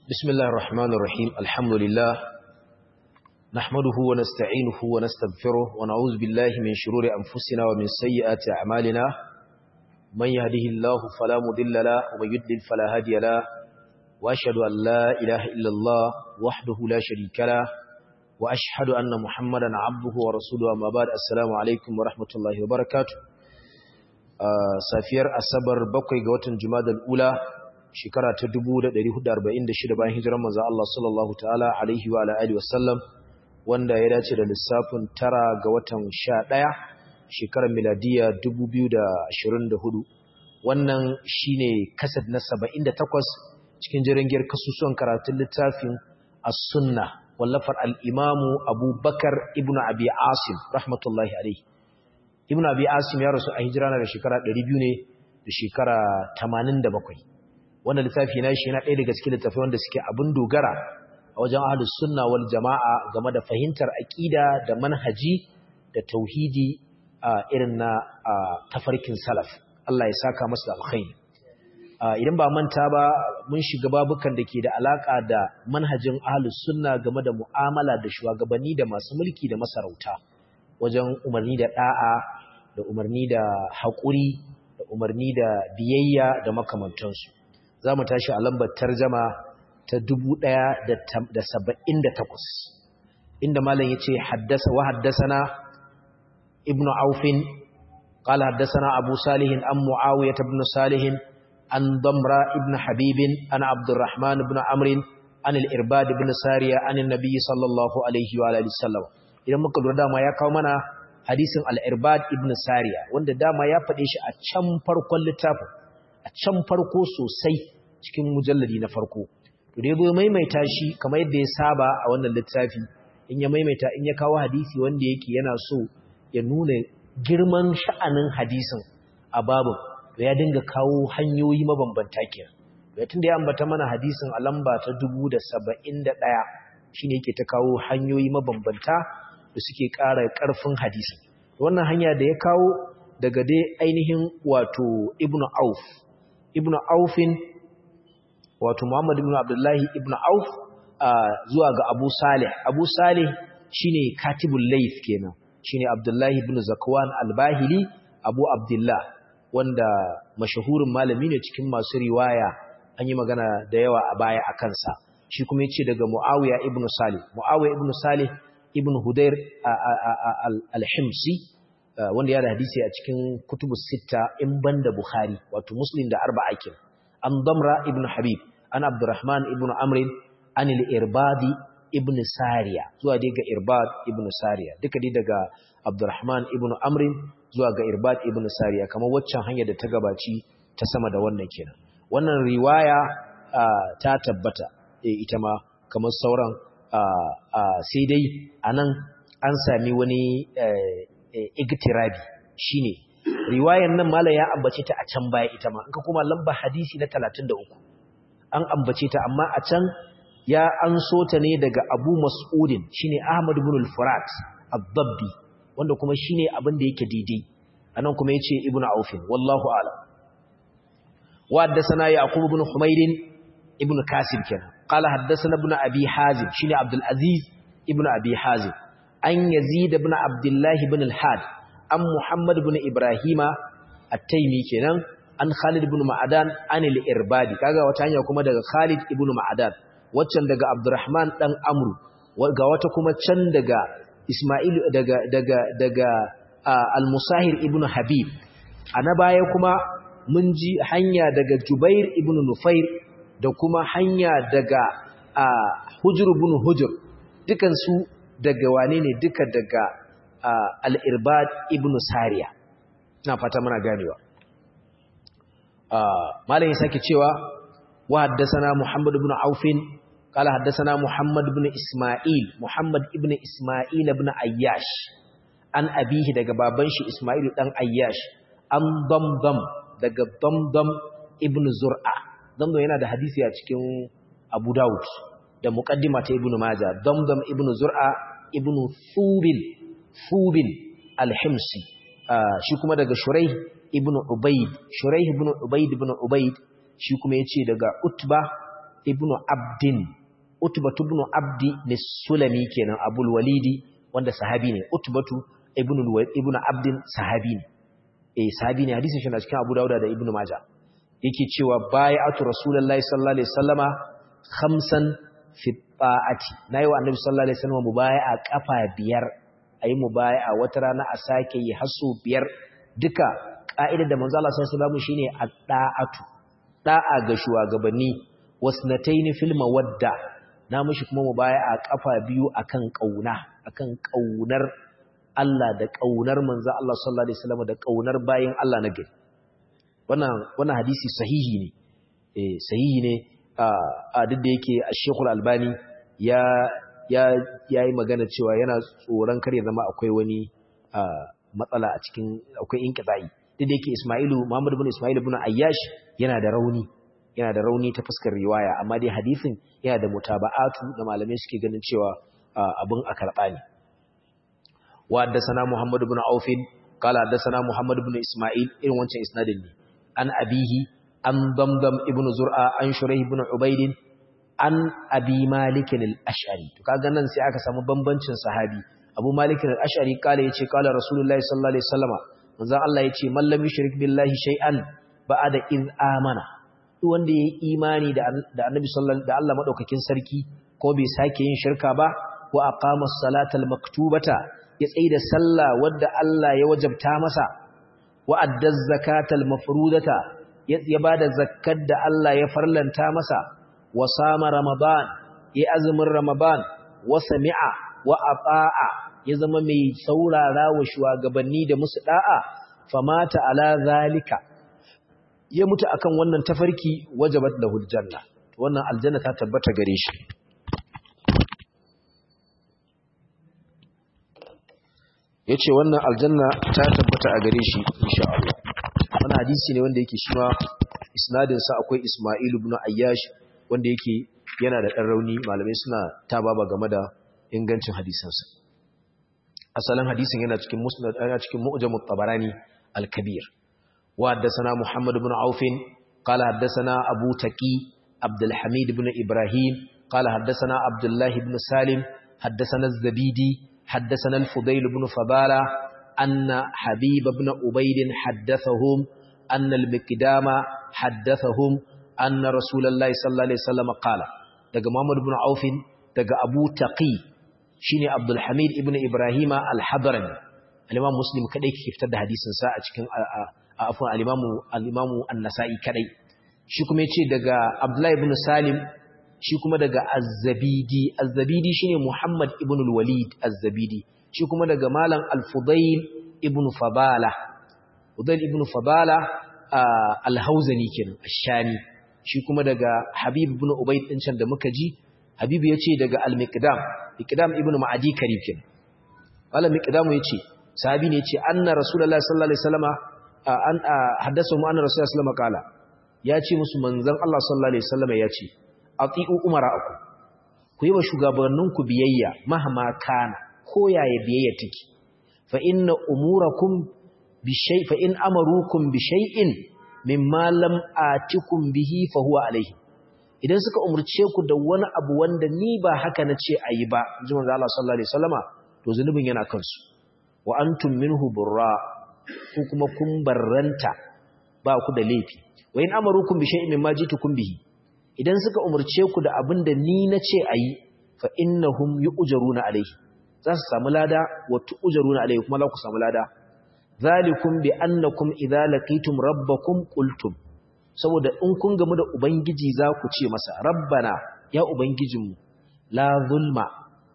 بسم الله الرحمن الرحيم الحمد لله نحمده ونستعينه ونستغفره ونعوذ بالله من شرور أنفسنا ومن سيئات أعمالنا من يهده الله فلا مضل له ومن يضلل فلا هادي له وأشهد أن لا إله إلا الله وحده لا شريك له وأشهد أن محمدا عبده ورسوله أما بعد السلام عليكم ورحمة الله وبركاته آه سافير أصبر بقي قوة جماد الأولى shekara ta 1446 bayan hijirar manzo Allah sallallahu ta'ala alaihi wa alihi wasallam wanda ya dace da lissafin tara ga watan 11 shekarar miladiya 2024 wannan shine kasad na 78 cikin jirangiyar kasusuwan karatun littafin as-sunna wallafar al-imam Abu Bakar ibn Abi Asim rahmatullahi alaihi ibn Abi Asim ya rasu a hijira na da shekara 200 ne da shekara 87 wannan littafi na shi yana ɗaya daga cikin littafai wanda suke abin dogara a wajen ahlus sunna wal jama'a game da fahimtar aqida da manhaji da tauhidi a irin na tafarkin salaf Allah ya saka masa alkhairi idan ba manta ba mun shiga babukan da ke da alaka da manhajin ahlus sunna game da mu'amala da shugabanni da masu mulki da masarauta wajen umarni da da'a da umarni da haƙuri da umarni da biyayya da makamantansu za mu tashi a lambar tarjama ta 1178 inda malam yace haddasa wa haddasana ibnu aufin qala haddasana abu salih an muawiyah ibn salih an damra ibn habib an abdurrahman ibn amr an al-irbad ibn sariya an annabi sallallahu alaihi wa alihi wasallam idan muka lura dama ya kawo mana hadisin al-irbad ibn sariya wanda dama ya faɗe shi a can farkon littafin a can farko sosai cikin mujalladi na farko to da yabo maimaita shi kamar yadda ya saba a wannan littafi in ya maimaita in ya kawo hadisi wanda yake yana so ya nuna girman sha'anin hadisin a babu to ya dinga kawo hanyoyi mabambanta kenan to tunda ya ambata mana hadisin a lamba ta 1071 shine yake ta kawo hanyoyi mabambanta da suke ƙara ƙarfin hadisin wannan hanya da ya kawo daga dai ainihin wato ibnu auf ibnu aufin wato Muhammad ibn Abdullahi ibn Auf zuwa ga Abu Salih Abu Salih shine katibul layth kenan shine Abdullahi ibn Zakwan al-Bahili Abu Abdullah wanda mashahurin malami ne cikin masu riwaya an yi magana da yawa a baya a kansa shi kuma yace daga Muawiya ibn Salih Muawiya ibn Salih ibn Hudayr al-Himsi wanda ya da hadisi a cikin kutubus sitta in banda Bukhari wato Muslim da arba'a kenan an damra ibn habib an abdurrahman ibn amrin an al-irbadi ibn sariya zuwa dai ga irbad ibn sariya duka dai daga abdurrahman ibn amrin zuwa ga irbad ibn sariya kamar waccan hanya da ta gabaci ta sama da wannan kenan wannan riwaya ta tabbata ita ma kamar sauran sai dai anan an sami wani igtirabi shine riwayan nan mala ya ambace ta a can baya ita ma in ka kuma lamba hadisi na 33 an ambace ta amma a can ya an so ta ne daga Abu Mas'udin shine Ahmad ibn al-Furat ad-Dabbi wanda kuma shine abin da yake daidai anan kuma yace Ibn Auf wallahu a'lam wa haddathana Yaqub ibn Humayd ibn Kasir kenan qala haddathana ibn Abi Hazim shine Abdul Aziz ibn Abi Hazim an Yazid ibn Abdullah ibn al-Had an Muhammad ibn Ibrahima at-Taymi kenan an Khalid ibn Ma'adan an al-Irbadi kaga wata hanya kuma daga Khalid ibn Ma'adan waccan daga Abdurrahman dan Amru ga wata kuma can daga Isma'il daga daga daga al-Musahir ibn Habib ana baya kuma mun ji hanya daga Jubair ibn Nufair da kuma hanya daga Hujr ibn Hujr dukan su daga wane ne duka daga al'irbad ibn Sariya, na fata muna ganewa. Malam ya sake cewa, wa haddasana Muhammad ibn Aufin, kala haddasana Muhammad ibn Ismail, Muhammad ibn Ismail ibn Ayyash, an abihi daga baban shi Ismail ɗan Ayyash, an damdam daga damdam ibn Zur'a. Damdam yana da hadisi a cikin Abu Dawud da muƙaddima ta ibn Majah, damdam ibn Zur'a ibn Thubil Fubin al-Himsi shi kuma daga Shuraih ibn Ubayd Shuraih ibn Ubayd ibn Ubayd shi kuma yace daga Utba ibn abdin utbatu ibn abdi sulami kenan abul walidi wanda sahabi ne utbatu ibn ibn abdin sahabi ne eh sahabi ne hadisin shi na cikin abu dauda da ibn majah yake cewa bai'atu rasulullahi sallallahu alaihi wasallama khamsan fi ta'ati nayi wa annabi sallallahu alaihi wasallam mubai'a kafa biyar ayi mubai'a wata rana a sake yi hasu biyar duka ka'idar da manzo Allah sallallahu alaihi wasallam shine at-ta'atu da'a ga shugabanni wasnatayn fil mawadda na mishi kuma mubai'a kafa biyu akan kauna akan kaunar Allah da kaunar manzo Allah sallallahu alaihi wasallam da kaunar bayin Allah na gari wannan wannan hadisi sahihi ne eh sahihi ne a duk da yake Sheikhul Albani ya ya yayi magana cewa yana tsoron kare zama akwai wani matsala a cikin akwai inqidai duk da yake Isma'ilu Muhammad ibn Isma'il ibn Ayyash yana da rauni yana da rauni ta fuskar riwaya amma dai hadisin yana da mutaba'atu da malamai suke ganin cewa abun a karba ne wa haddathana Muhammad ibn Auf qala haddathana Muhammad ibn Isma'il irin wancan isnadin ne an abihi an damdam ibn zur'a an shuraih ibn ubayd an abi malik al-ash'ari to kaga nan sai aka samu bambancin sahabi abu malik al-ash'ari kale yace kala rasulullahi sallallahu alaihi wasallama manzon Allah yace man lam yushrik billahi shay'an ba'da iz amana duk wanda yayi imani da da annabi sallallahu da Allah madaukakin sarki ko bai sake yin shirka ba wa aqama as-salata al-maktubata ya tsaida sallah wadda Allah ya wajabta masa wa adda az-zakata al-mafrudata ya ba da zakkar da Allah ya farlanta masa wa sama ramadan ya azumin ramadan wa sami'a wa ata'a ya zama mai saurara wa shugabanni da musu da'a famata ala zalika ya mutu akan wannan tafarki wajabat lahul janna wannan aljanna ta tabbata gare shi yace wannan aljanna ta tabbata a gare shi insha Allah wannan hadisi ne wanda yake shi ma isnadin sa akwai Isma'il ibn Ayyash wanda yake yana da dan rauni malamai suna ta baba game da ingancin hadisin sa asalin hadisin yana cikin musnad yana cikin mu'jamut tabarani al-kabir wa haddathana Muhammad ibn Auf qala haddathana Abu Taqi Abdul Hamid ibn Ibrahim qala haddathana Abdullah ibn Salim haddathana Az-Zabidi haddathana Al-Fudayl ibn Fadala أن حبيب بن عبيد حدثهم أن المقدام حدثهم أن رسول الله صلى الله عليه وسلم قال daga Muhammad ibn Auf daga Abu Taqi shine Abdul Hamid ibn Ibrahim al-Hadrami al-Imam Muslim kadai ke fitar da hadisin sa a cikin afwan al-Imam al-Imam An-Nasa'i kadai shi kuma yace daga Abdullah ibn Salim shi kuma daga Az-Zabidi Az-Zabidi shine Muhammad ibn al-Walid Az-Zabidi shi kuma daga malam al-Fudayl ibn Fadala Fudayl ibn Fadala al-Hauzani kenan ash-Shami shi kuma daga Habib ibn Ubayd din can da muka ji Habib yace daga al-Miqdam Miqdam ibn Ma'adi Karib kenan malam Miqdam yace sahabi ne yace anna Rasulullahi sallallahu alaihi wasallama an haddasa mu anna Rasulullahi sallallahu alaihi wasallama kala yace musu manzon Allah sallallahu alaihi wasallama yace ati'u umara'akum ku yi wa shugabanninku biyayya mahma kana ko yaya biyayya take fa inna umurakum bi shay fa in amarukum bi shay'in mimma lam atikum bihi fa huwa alayhi idan suka umurce ku da wani abu wanda ni ba haka nace ayi ba inji manzo Allah sallallahu alaihi wasallama to zunubin yana kansu wa antum minhu burra ku kuma kun barranta ba ku da laifi wa in amarukum bi shay'in mimma jitukum bihi idan suka umurce ku da abin da ni nace ayi fa innahum yu'jaruna alayhi za su samu lada wa tu'jaruna alayhi kuma za ku samu lada zalikum bi annakum idza laqitum rabbakum qultum saboda in kun gamu da ubangiji za ku ce masa rabbana ya ubangijinmu la zulma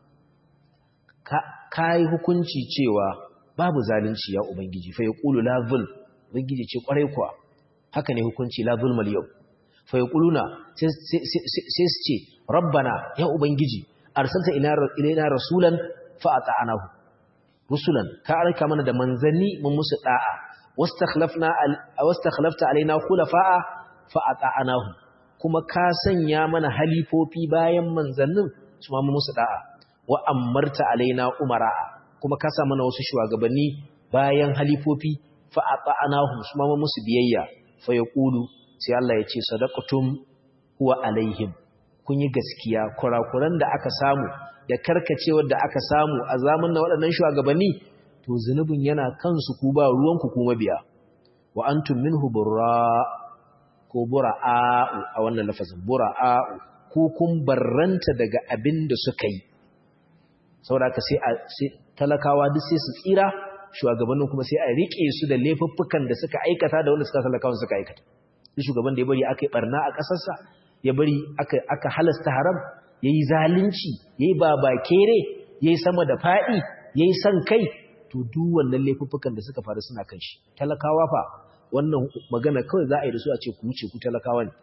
ka kai hukunci cewa babu zalunci ya ubangiji fa yaqulu la zul ubangiji ce kwarai kuwa haka ne hukunci la zulmal yau fa yaquluna sai su ce rabbana ya ubangiji arsalta ilaina rasulan fa ata'anahu rusulan ka aika mana da manzanni mun musu da'a wastakhlafna wastakhlafta alaina khulafa'a fa ata'anahu kuma ka sanya mana halifofi bayan manzannin su ma mun musu da'a wa amarta alaina umara kuma ka sa mana wasu shugabanni bayan halifofi fa ata'anahu su ma mun musu biyayya fa yaqulu sai Allah ya ce sadaqatum huwa alaihim kun yi gaskiya kurakuran da aka samu da karkacewar da aka samu a zamanin waɗannan shugabanni to zunubin yana kansu ku ba ruwanku ku mabiya wa antum minhu burra ko bura'a'u a wannan lafazin bura'a'u ko kun barranta daga abin da suka yi saboda haka sai talakawa duk sai su tsira shugabannin kuma sai a rike su da laifuffukan da suka aikata da wanda suka talakawa suka aikata shi shugaban da ya bari aka yi barna a ƙasarsa ya bari aka aka halasta haram yayi zalunci yayi babakere yayi sama da fadi yayi san kai to duk wannan laifuffukan da suka faru suna kan shi talakawa fa wannan magana kawai za a yi da su a ce ku wuce ku talakawa ne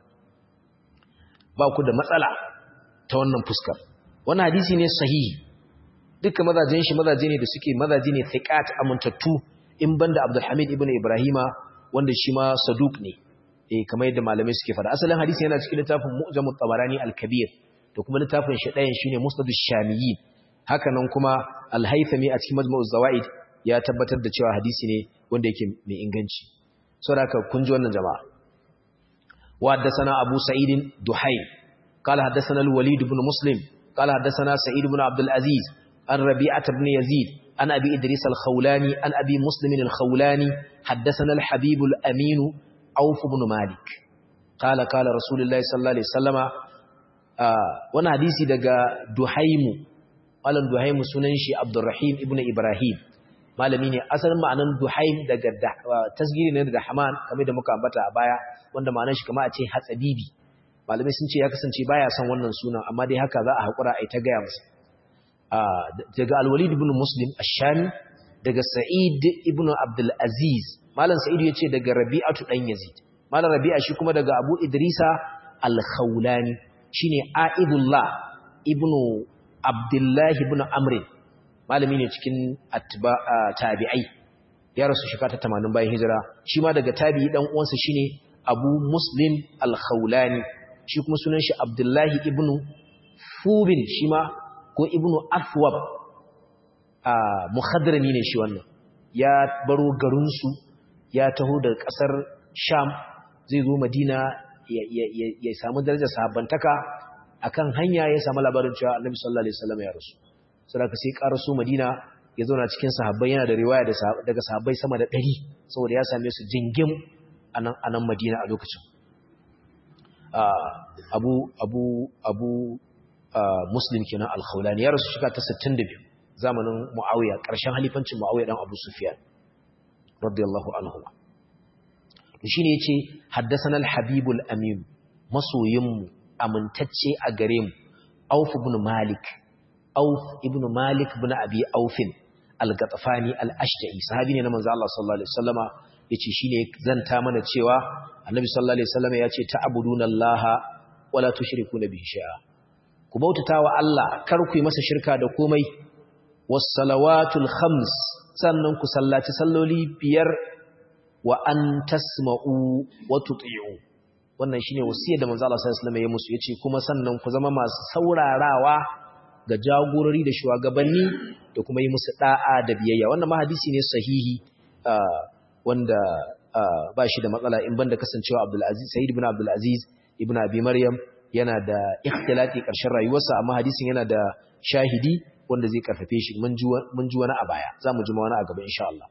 ba ku da matsala ta wannan fuskar wannan hadisi ne sahihi dukkan mazajen shi mazaje ne da suke mazaje ne thiqat amintattu in banda Abdul Hamid ibn Ibrahima wanda shi ma saduq ne eh kamar yadda malamai suke fada asalin hadisi yana cikin littafin Mu'jamut Tabarani al-Kabir da kuma littafin shi ɗayan shine Musnad ash-Shamiyyin haka nan kuma Al-Haythami a cikin Majmu' zawaid ya tabbatar da cewa hadisi ne wanda yake mai inganci saboda haka kun ji wannan jama'a wa haddathana Abu Sa'id Duhayl قال حدثنا الوليد بن مسلم قال حدثنا سعيد بن عبد العزيز عن ربيعة بن يزيد عن أبي إدريس الخولاني عن أبي مسلم الخولاني حدثنا الحبيب الأمين عوف بن مالك قال قال رسول الله صلى الله عليه وسلم وانا حديثي دقى دحيم قال دحيم سننشي عبد الرحيم ابن إبراهيم malami ne asalin ma'anan duhaim daga tasgiri ne daga haman kamar da muka ambata a baya wanda ma'anar shi kamar a ce hatsabibi malamai sun ce ya kasance baya son wannan sunan amma dai haka za a haƙura a yi ta gaya masa daga alwalid ibn muslim ashami daga sa'id ibn abdul aziz malam sa'id ya ce daga rabi'atu dan yazid malam rabi'a shi kuma daga abu idrisa al-khawlani shine aidullah ibn abdullahi ibn amr malami ne cikin tabi'ai ya rasu shekara ta 80 bayan hijira shi ma daga tabi'i dan uwansa shine abu muslim al-khawlani shi kuma sunan shi abdullahi ibn fubin shi ma ko ibnu afwab a muhadrami ne shi wannan ya baro garinsu ya taho daga kasar sham zai zo madina ya samu darajar sahabbantaka akan hanya ya samu labarin cewa annabi sallallahu alaihi wasallam ya rasu saboda sai karaso madina ya zauna cikin sahabbai yana da riwaya daga sahabbai sama da 100 saboda ya same su jingim anan anan madina a lokacin abu abu abu muslim kenan al-khawlani ya rasu shiga ta 62 zamanin muawiya ƙarshen halifancin muawiya dan abu sufyan radiyallahu anhu shine yace haddathana al-habib al-amin masoyinmu amintacce a gare mu auf ibn malik auf ibn malik ibn abi aufin al-gatafani al-ashja'i sahabi ne na manzo Allah sallallahu alaihi wasallama yace shine zanta mana cewa annabi sallallahu alaihi wasallama yace ta'buduna allaha wala tushrikuna bihi shay'a ku bautata wa Allah kar ku yi masa shirka da komai was-salawatul khams sannan ku sallaci salloli biyar wa an tasma'u wa tuti'u wannan shine wasiyar da manzo Allah sallallahu alaihi wasallam ya musu yace kuma sannan ku zama masu saurarawa ga jagorori da shugabanni da kuma yi musu da'a da biyayya wannan ma hadisi ne sahihi wanda ba shi da matsala in banda kasancewa Abdul Aziz Sayyid ibn Abdul Aziz ibn Abi Maryam yana da ikhtilati ƙarshen rayuwarsa amma hadisin yana da shahidi wanda zai karfafe shi mun ji wani a baya za mu ji wani a gaba insha Allah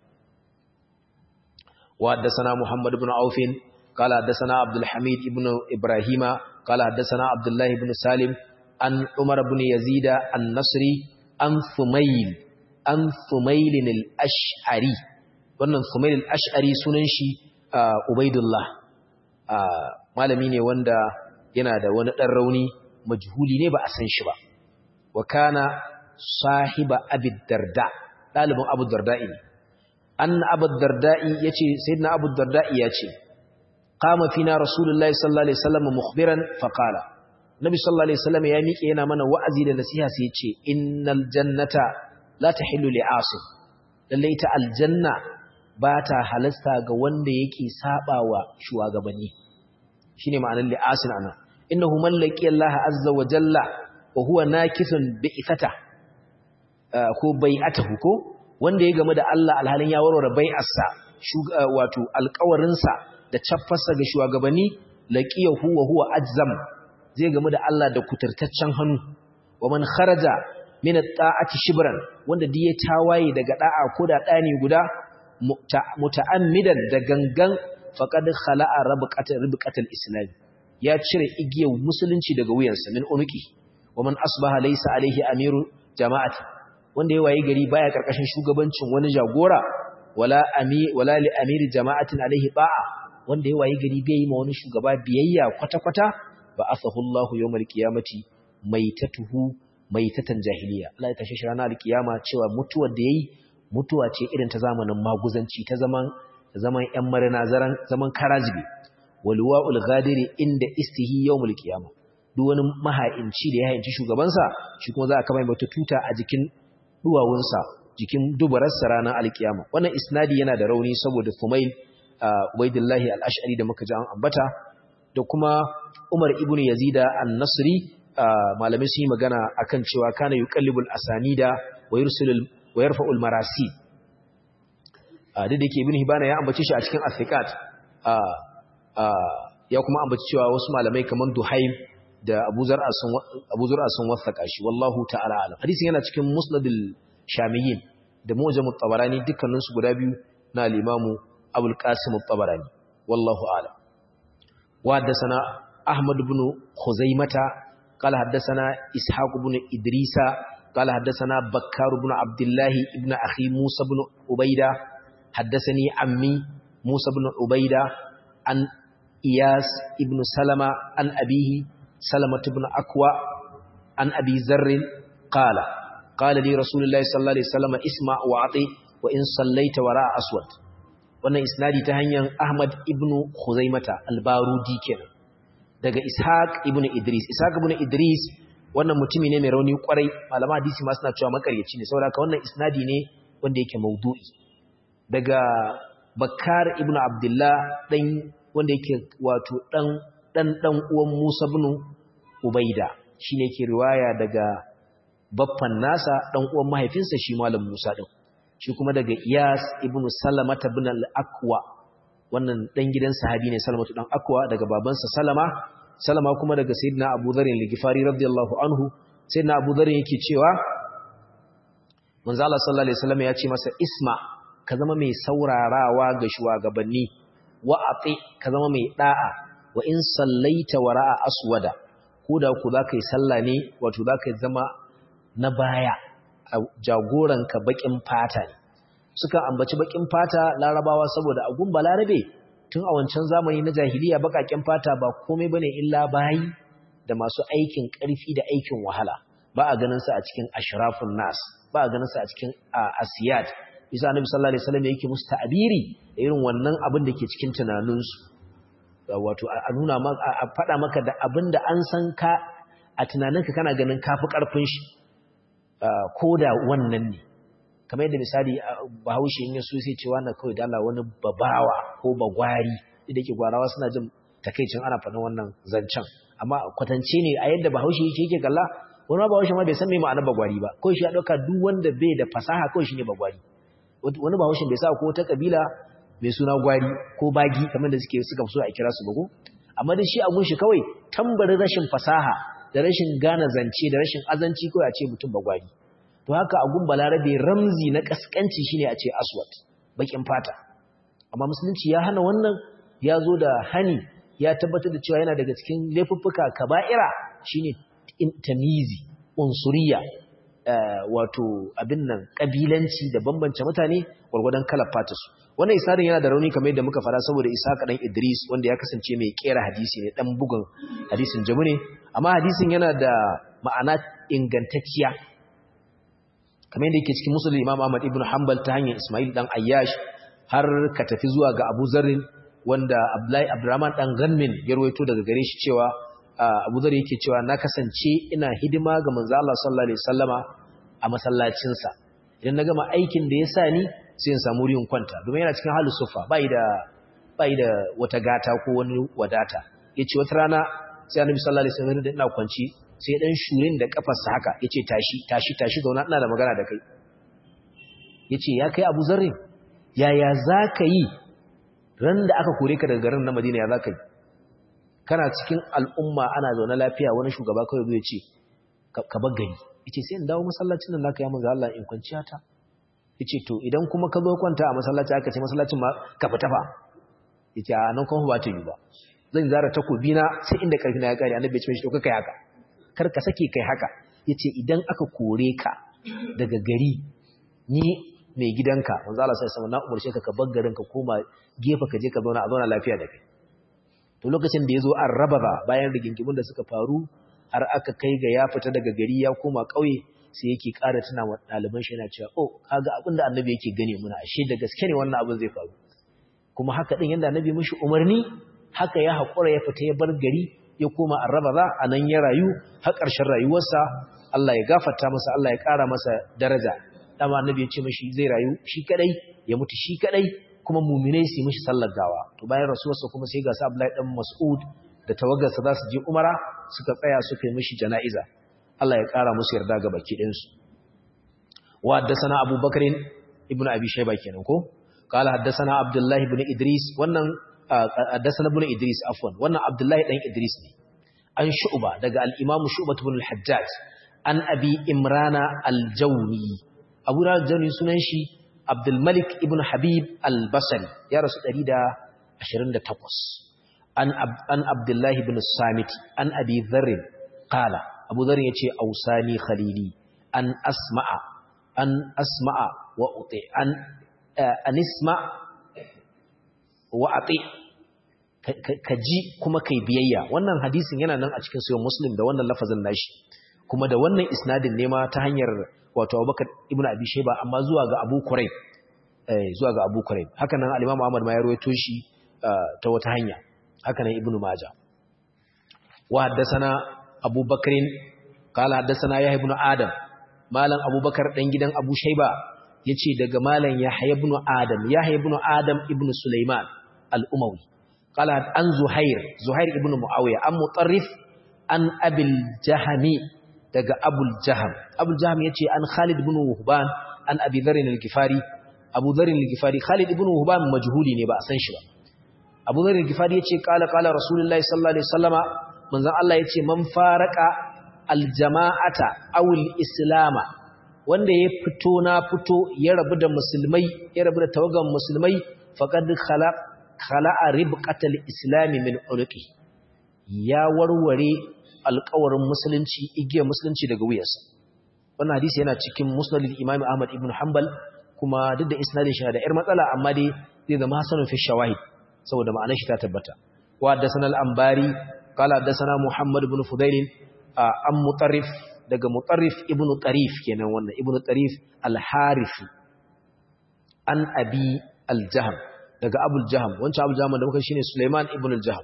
wa haddathana Muhammad ibn Auf قال حدثنا عبد الحميد ابن إبراهيم قال حدثنا عبد الله بن سالم عن عمر بن يزيد النصري عن ثميل عن ثميل الأشعري wannan Thumail al-Ash'ari sunan shi Ubaidullah malami ne wanda yana da wani dan rauni majhuli ne ba a san shi ba wa kana sahiba Abi Darda dalibin Abu Darda'i ne anna Abu Darda'i yace sayyidina Abu Darda'i yace qama fina rasulullahi sallallahu alaihi wasallam mukhbiran faqala nabi sallallahu alaihi wasallam ya miƙe yana mana wa'azi da nasiha sai yace innal jannata la tahillu li'asim lalle ita aljanna ba ta halasta ga wanda yake sabawa shugabanni shine ma'anar li'asin ana innahu man laqiya Allah azza wa jalla wa huwa nakithun bi'ithata ko bai'atahu ko wanda ya game da Allah alhalin ya warware bai'arsa wato alƙawarinsa da caffarsa ga shugabanni laqiyahu wa huwa ajzam zai gamu da Allah da kuturtaccen hannu wa man kharaja min at-ta'ati shibran wanda diye tawaye daga da'a ko da dani guda muta'ammidan da gangan faqad khala'a rabqatal ribqatal islam ya cire igiyar musulunci daga wuyansa min unuki wa man asbaha laysa alaihi amiru jama'ati wanda ya waye gari baya karkashin shugabancin wani jagora wala ami wala li amiri jama'atin alaihi ba'a wanda ya waye gari bai yi ma wani shugaba biyayya kwata-kwata ba asahu Allahu yawmal qiyamati maitatuhu maitatan jahiliya Allah ya tashi shi ranar alkiyama cewa mutuwar da yayi mutuwa ce irin ta zamanin maguzanci ta zaman zaman ƴan marina zaran zaman karajibi walwa'ul ghadiri inda istihi yawmul qiyamah duk wani maha'inci da ya hayinci shugabansa shi kuma za a kama mata tuta a jikin duwawunsa jikin dubararsa ranar alkiyama wannan isnadi yana da rauni saboda Fumail Ubaidullahi al-Ash'ari da muka ji an ambata da kuma Umar ibn Yazida an-Nasri malamai sun yi magana akan cewa kana yuqallibul asanida wa yursilul wa yarfa'ul marasi da da yake ibn Hibana ya ambace shi a cikin as-siqat ya kuma ambaci cewa wasu malamai kamar Duhaim da Abu Zur'a sun Abu Zur'a sun wasaka shi wallahu ta'ala alam hadisin yana cikin Musnadul Shamiyyin da Mu'jam at-Tabarani dukkanin su guda biyu na al-Imam Abu al-Qasim at-Tabarani wallahu a'lam wa haddathana Ahmad ibn Khuzaimah qala haddathana Ishaq ibn Idrisa qala haddathana Bakkar ibn Abdullah ibn akhi Musa ibn Ubaida haddathani ammi Musa ibn Ubaida an Iyas ibn Salama an abihi Salama ibn Akwa an Abi Zarr qala qala li Rasulullah sallallahu alaihi wasallam isma wa ati wa in sallaita wara aswad wannan isnadi ta hanyar Ahmad ibn Khuzaimata al-Barudi kenan daga Ishaq ibn Idris Ishaq ibn Idris wannan mutumi ne mai rauni kwarai malama hadisi ma suna cewa makaryaci ne saboda ka wannan isnadi ne wanda yake maudu'i daga Bakar ibn Abdullah dan wanda yake wato dan dan dan uwan Musa ibn Ubaida shine yake riwaya daga baffan nasa dan uwan mahaifinsa shi malam Musa din shi kuma daga Iyas ibn Salama ibn al-Aqwa wannan dan gidan sahabi ne Salamatu dan Aqwa daga babansa Salama Salama kuma daga Sayyidina Abu Dharr al-Ghifari radiyallahu anhu Sayyidina Abu Dharr yake cewa Manzo Allah sallallahu alaihi wasallam ya ce masa isma ka zama mai saurarawa ga shugabanni wa ati ka zama mai da'a wa in sallaita wara'a aswada koda ku zaka yi sallah ne wato zaka zama na baya jagoranka bakin fata ne suka ambaci bakin fata larabawa saboda agun balarabe tun a wancan zamani na jahiliya bakakin fata ba komai bane illa bayi da masu aikin karfi da aikin wahala ba a ganin sa a cikin ashrafun nas ba a ganin sa a cikin asiyat bisa annabi sallallahu alaihi wasallam yake musu ta'biri da irin wannan abin da ke cikin tunaninsu wato a nuna maka a faɗa maka da abin da an san ka a tunaninka kana ganin kafi karfin shi ko da wannan ne kamar yadda misali bahaushe in yaso sai cewa na kawai dala wani babawa ko bagwari da ke gwarawa suna jin takeicin ana faɗin wannan zancen amma kwatance ne a yadda bahaushe yake yake kalla wani ma bahaushe ma bai san me ma'anar bagwari ba kawai shi ya ɗauka duk wanda bai da fasaha kawai shi ne bagwari wani bahaushe bai sa ko ta kabila mai suna gwari ko bagi kamar da suke suka so a kira su bago amma da shi a gunshi kawai tambarin rashin fasaha da rashin gane zance da rashin azanci kawai a ce mutum bagwari to haka a gun balarabe ramzi na kaskanci shine a ce aswad bakin fata amma musulunci ya hana wannan ya zo da hani ya tabbatar da cewa yana daga cikin laifuffuka kaba'ira shine tamizi unsuriya wato abin nan kabilanci da bambance mutane gwargwadon kalar fatarsu wannan isarin yana da rauni kamar yadda muka fara saboda isa kaɗan idris wanda ya kasance mai kera hadisi ne ɗan bugun hadisin jamu ne amma hadisin yana da ma'ana ingantacciya kamar yadda yake cikin musulun imam ahmad ibn hanbal ta hanyar ismail dan ayyash har ka tafi zuwa ga abu zarrin wanda abdullahi abdurrahman dan ganmin ya rawaito daga gare shi cewa abu zarri yake cewa na kasance ina hidima ga manzo Allah sallallahu alaihi wasallama a masallacin sa idan na gama aikin da ya sa ni sai in samu wurin kwanta domin yana cikin halin sufa bai da bai da wata gata ko wani wadata yace wata rana sai annabi sallallahu alaihi wasallam da ina kwanci sai dan shurin da kafarsa haka yace tashi tashi tashi zauna ina da magana da kai yace ya kai Abu Zarri yaya zaka yi ran da aka kore ka daga garin na Madina ya zaka yi kana cikin al'umma ana zaune lafiya wani shugaba kawai zai ce ka bar gari yace sai in dawo masallacin nan naka ya manzo Allah in kwanciya ta yace to idan kuma ka zo kwanta a masallaci aka ce masallacin ma ka fita fa yace a nan kuma ba ta yi ba zan zara takobi na sai inda karfi na ya kare annabi ya ce mishi to kai haka kar ka sake kai haka yace idan aka kore ka daga gari ni mai gidanka manzo Allah sai sama na umarce ka ka bar garin ka koma gefe ka je ka zauna a zauna lafiya da kai to lokacin da yazo an raba ba bayan rigingimun da suka faru har aka kai ga ya fita daga gari ya koma kauye sai yake ƙara tuna wa ɗaliban shi yana cewa oh kaga abin da annabi yake gane muna ashe da gaske ne wannan abin zai faru kuma haka din yanda annabi mishi umarni haka ya haƙura ya fita ya bar gari ya koma arraba za a nan ya rayu har ƙarshen rayuwarsa Allah ya gafarta masa Allah ya ƙara masa daraja dama annabi ya ce mashi zai rayu shi kadai ya mutu shi kadai kuma muminai su mishi sallar gawa to bayan rasuwarsa kuma sai ga sa Abdullahi dan Mas'ud da tawagarsa za su je Umara suka tsaya suka yi mishi jana'iza Allah ya ƙara musu yarda ga baki ɗin su wa haddathana Abu Bakr ibn Abi Shayba kenan ko qala haddathana Abdullah ibn Idris wannan haddathana ibn Idris afwan wannan Abdullah dan Idris ne an Shu'ba daga al-Imam Shu'bah ibn al-Hajjaj an Abi Imrana al-Jawni Abu Rajani sunan shi Abdul Malik ibn Habib al-Basri ya rasu 128 an an Abdullah ibn Samit an Abi Dharr qala Abu Dharr yace ausani khalili an asma'a an asma'a wa uti an an isma wa ati ka ji kuma kai biyayya wannan hadisin yana nan a cikin sayo muslim da wannan lafazin nashi kuma da wannan isnadin ne ma ta hanyar wato abubakar ibn abi shayba amma zuwa ga abu kurayb eh zuwa ga abu kurayb haka nan al-imam ahmad ma ya rawaito shi ta wata hanya haka nan ibnu majah wa haddathana abu bakrin qala haddathana yahya ibn adam malam abubakar dan gidan abu shayba yace daga malam yahya ibn adam yahya ibn adam ibn sulaiman al-umawi قال عن زهير زهير ابن معاوية عن مطرف عن أبي الجهم daga Abul Jaham Abul Jaham yace an Khalid ibn Wuhban an Abi Dharr al-Ghifari Abu Dharr al-Ghifari Khalid ibn Wuhban majhuli ne ba a san shi ba Abu Dharr al-Ghifari yace qala qala Rasulullahi sallallahu alaihi wasallama manzon Allah yace man faraka al-jama'ata aw al-islama wanda ya fito na fito ya rabu da musulmai ya rabu da tawagan musulmai faqad khalaq khala'a ribqatal islami min ulqi ya warware alƙawarin musulunci igiyar musulunci daga wuyarsa wannan hadisi yana cikin musnadul imam ahmad ibn hanbal kuma duk da isnadin shi da yar matsala amma dai zai zama hasanun fi shawahid saboda ma'anar shi ta tabbata wa haddathana al-anbari qala haddathana muhammad ibn fudail an mutarrif daga mutarrif ibn tarif kenan wannan ibn tarif al-harifi an abi al-jahm daga abul jahm wancan abul jahm da muka shine Sulaiman ibn al-Jahm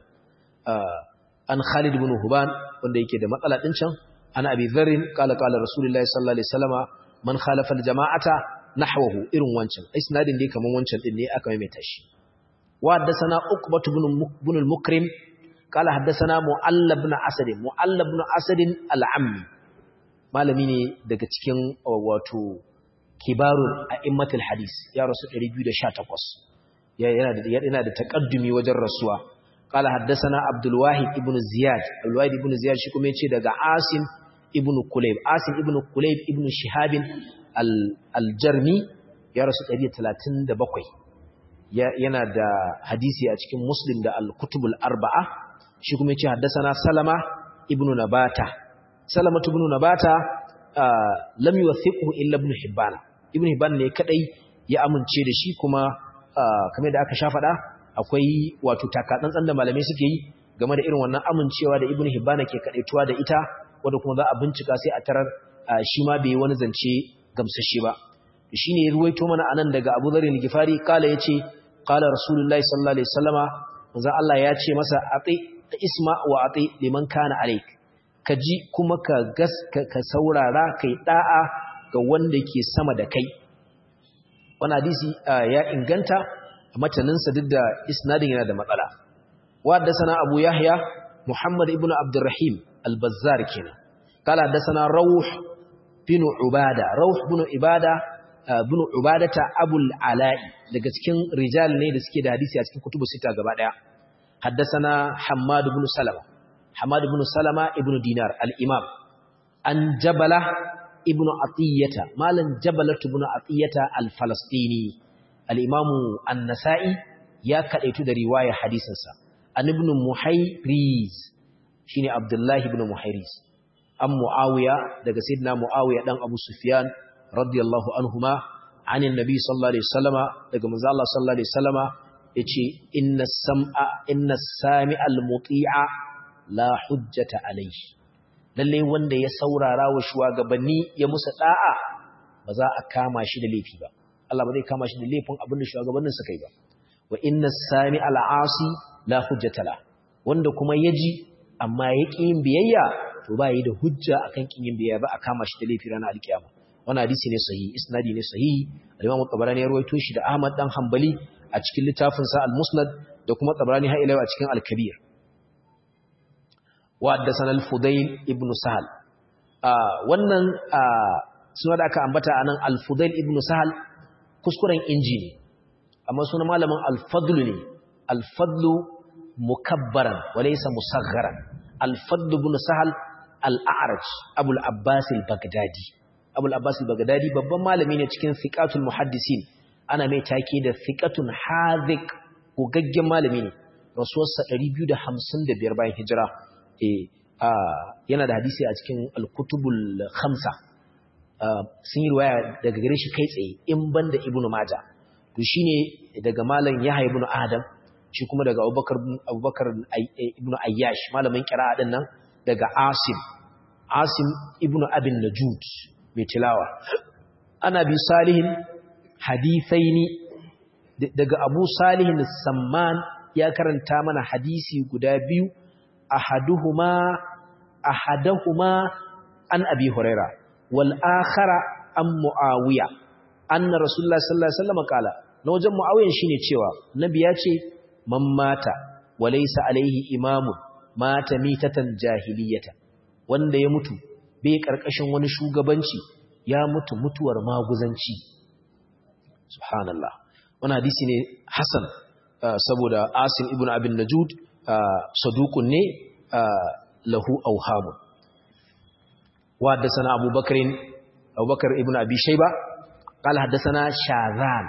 an Khalid ibn Huban wanda yake da matsala din can ana Abi Dharr kala kala Rasulullahi sallallahu alaihi wasallama man khalafa al-jama'ata nahwahu irin wancan isnadin dai kaman wancan din ne aka maimaita shi wa haddathana Uqbah ibn al-Mukrim kala haddathana Mu'allab ibn Asad Mu'allab ibn Asad al-Ammi malami ne daga cikin wato kibarul a'immatul hadis ya rasu 218 yana da takaddumi wajen rasuwa qala haddathana abdul wahid ibn ziyad abdul wahid ibn ziyad shi kuma yace daga asim ibn kulayb asim ibn kulayb ibn shihab al-jarmi ya rasu 137 yana da hadisi a cikin muslim da al-kutub al-arba'a shi kuma yace haddathana salama ibn nabata salama ibn nabata lam yuwathiqhu illa ibn hibban ibn hibban ne kadai ya amince da shi kuma kamar da aka sha faɗa akwai wato takatsantsan da malamai suke yi game da irin wannan amincewa da ibnu hibbana ke kadaituwa da ita wanda kuma za a bincika sai a tarar shi ma bai wani zance gamsashe ba shine ya ruwaito mana anan daga Abu Dharr al-Ghifari kala yace qala Rasulullahi sallallahu alaihi wasallama manzo Allah ya ce masa ati isma wa ati liman kana alaik ka ji kuma ka gas ka saurara kai da'a ga wanda ke sama da kai wani hadisi ya inganta a mataninsa duk da isnadin yana da matsala wadda sana abu yahya muhammad ibn abdurrahim al-bazzar kenan kala da sana rauh bin ubada rauh bin ibada bin ubadata abul ala'i daga cikin rijal ne da suke da hadisi a cikin kutubu sita gaba daya حدثنا حماد بن سلمة حماد بن سلمة ابن دينار الإمام عن جبلة ابن عطية مالا جبلة ابن عطية الفلسطيني الإمام النسائي يا كأيتو دا رواية حديثا عن ابن محيريز شيني عبد الله بن محيريز أم معاوية دا سيدنا معاوية دان أبو سفيان رضي الله عنهما عن النبي صلى الله عليه وسلم دا مزال الله صلى الله عليه وسلم yace inna sam'a inna sami'al muti'a la hujjata alayhi lalle wanda ya saurara wa shugabanni ya musa da'a ba za a kama shi da laifi ba Allah ba zai kama shi da laifin abin da shugabannin suka yi ba wa inna sami'al 'asi la hujjata la wanda kuma yaji amma ya ƙi yin biyayya to ba yi da hujja akan ƙin yin biyayya ba a kama shi da laifi ranar alkiyama wannan hadisi ne sahihi isnadi ne sahihi al-Imam Tabarani ya rawaito shi da Ahmad dan Hanbali a cikin littafinsa al-musnad da kuma tabrani ha ila a cikin al-kabir wa haddathana al-fudayl ibn sahal wannan suna da aka ambata anan al-fudayl ibn sahal kuskuren injini amma sunan malamin al-fadl ne al-fadl mukabbaran wa laysa musagharan al-fadl ibn sahal al-a'raj abul abbas al-baghdadi abul abbas al-baghdadi babban malami ne cikin thiqatul muhaddisin ana mai take da thiqatun hadhiq gogaggen malami ne rasuwarsa 255 bayan hijira eh yana da hadisi a cikin al-kutubul khamsa sun yi riwaya daga gare shi kai tsaye in banda ibnu majah to shine daga malam yahya ibnu adam shi kuma daga abubakar abubakar ibnu ayyash malamin qira'a din nan daga asim asim ibnu abin najud mai tilawa ana bi salihin hadithaini daga Abu Salihin Samman ya karanta mana hadisi guda biyu ahaduhuma ahaduhuma an Abi Huraira wal akhara an Muawiya anna Rasulullah sallallahu alaihi wasallam kala na wajen Muawiyan shine cewa nabi ya ce man mata walaysa alaihi imamu mata mitatan jahiliyata wanda ya mutu bai karkashin wani shugabanci ya mutu mutuwar maguzanci subhanallah wani hadisi ne hasan saboda asim ibn abin najud sadukun ne lahu auhamu wa haddasana abubakarin abubakar ibn abi shaiba qala haddasana shazan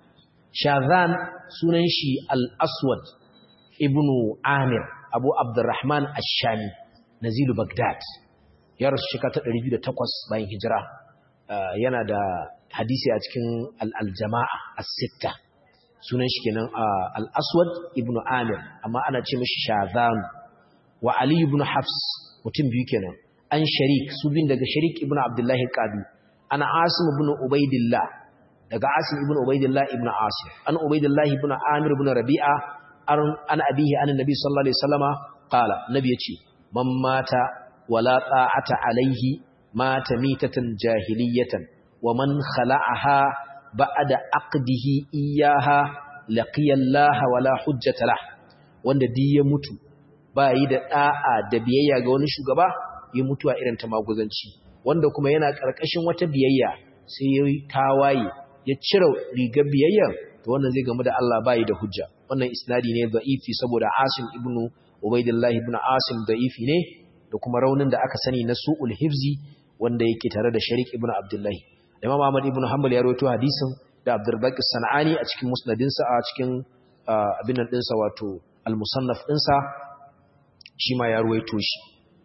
shazan sunan shi al-aswad ibn amir abu abdurrahman ash-shami nazilu bagdad ya rasu shekara ta 208 bayan hijira yana da hadisi a cikin al'aljama'a a sitta sunan shi kenan al'aswad ibn amir amma ana ce mashi shazan wa ali ibn hafs mutum biyu kenan an sharik su bin daga sharik ibn abdullahi ƙadu ana asim ibn ubaidillah daga asim ibn ubaidillah ibn asim an ubaidillah ibn amir ibn rabi'a an abihi an nabi sallallahu alaihi wasallama qala nabi yace man mata wala ta'ata alaihi mata mitatan jahiliyatan ومن خلعها بعد عقده إياها لقي الله ولا حجة له wanda duk ya mutu ba yi da da'a da biyayya ga wani shugaba ya mutu a irin ta maguzanci wanda kuma yana karkashin wata biyayya sai ya tawaye ya cire rigar biyayya to wannan zai gamu da Allah ba yi da hujja wannan isnadi ne da'ifi saboda Asim ibn Ubaidillah ibn Asim da'ifi ne da kuma raunin da aka sani na su'ul hifzi wanda yake tare da Sharik ibn Abdullah Imam Ahmad ibn Hanbal ya rawaito hadisin da Abdurrazzaq Sanani a cikin musnadinsa a cikin abin nan dinsa wato al-musannaf dinsa shi ma ya rawaito shi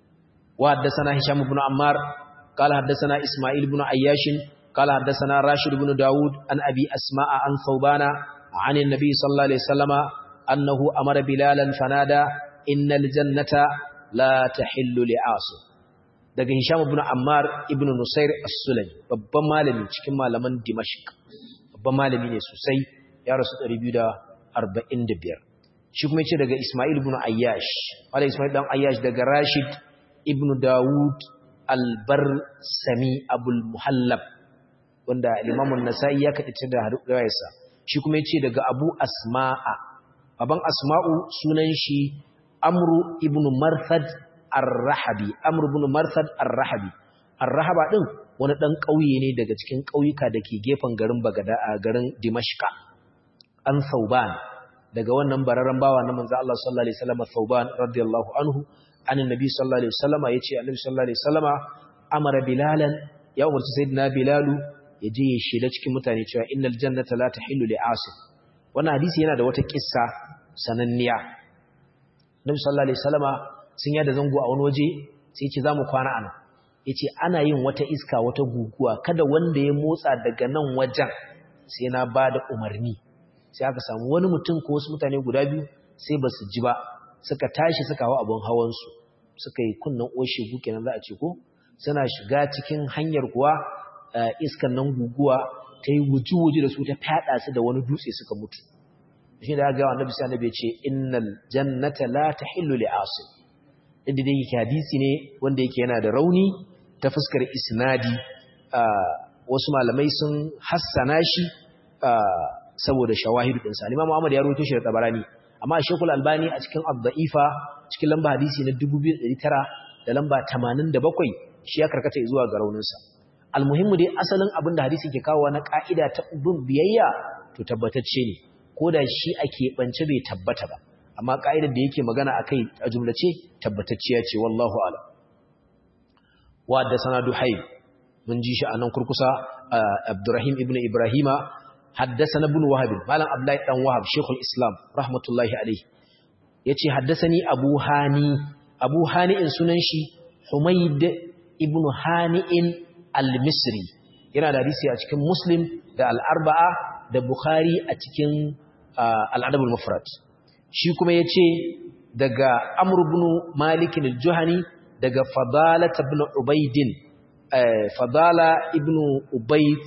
wa haddathana Hisham ibn Ammar qala haddathana Isma'il ibn Ayyash qala haddathana Rashid ibn Dawud an Abi Asma'a an Thawbana عن النبي صلى الله عليه وسلم أنه أمر بلالا فنادى إن الجنة لا تحل لعاصم daga Hisham ibn Ammar ibn Nusair as-Sulami babban malami cikin malaman Dimashq babban malami ne sosai ya rasu 245 shi kuma yace daga Ismail ibn Ayyash wala Ismail dan Ayyash daga Rashid ibn Dawud al-Barsami Abul Muhallab wanda Imam an-Nasa'i ya kadace da riwayarsa shi kuma yace daga Abu Asma'a baban Asma'u sunan shi Amru ibn Marthad Ar-Rahabi Amr ibn Marthad Ar-Rahabi Ar-Rahaba din wani dan kauye ne daga cikin kauyuka dake gefen garin Bagada a garin Dimashqa an Sauban daga wannan bararren bawa na manzo Allah sallallahu alaihi wasallam Thauban radiyallahu anhu an annabi sallallahu alaihi wasallam yace annabi sallallahu alaihi wasallam amara bilalan ya umarci sayyidina bilalu ya je ya shela cikin mutane cewa innal jannata la tahillu li asif wannan hadisi yana da wata kissa sananniya annabi sallallahu alaihi wasallam sun yada zango a wani waje sai ya ce zamu kwana anan yace ana yin wata iska wata guguwa kada wanda ya motsa daga nan wajen sai na bada umarni sai aka samu wani mutum ko wasu mutane guda biyu sai ba su ji ba suka tashi suka hawa abin hawansu suka yi kunnan oshe kenan za a ce ko suna shiga cikin hanyar kuwa iskan nan guguwa ta yi wuji-wuji da su ta fada su da wani dutse suka mutu shi da ga annabi sai annabi ya ce innal jannata la tahillu li asim inda dai yake hadisi ne wanda yake yana da rauni ta fuskar isnadi wasu malamai sun hassana shi saboda shawahidu ɗinsa Imam Ahmad ya rawaito shi da Tabarani amma Sheikhul Albani a cikin Ad-Da'ifa cikin lamba hadisi na 2900 da lamba 87 shi ya karkata zuwa ga rauninsa almuhimmu dai asalin abin da hadisi ke kawo na ka'ida ta bin biyayya to tabbatacce ne ko da shi ake bance bai tabbata ba amma ka'idar da yake magana akai a jumlace tabbatacciya ce wallahu a'lam wa da sanadu hayy mun ji shi anan kurkusa Abdurrahim ibn Ibrahima حدثنا ابن وهب مالن عبد الله دان وهب شيخ الاسلام رحمه الله عليه yace haddasani abu hani abu hani in sunan shi humayd ibn hani'in al-misri yana da hadisi a cikin muslim da al-arba'a da bukhari a cikin al-adab al-mufrad shi kuma yace daga amr ibn malik al-juhani daga fadala ibn ubayd fadala ibn ubayd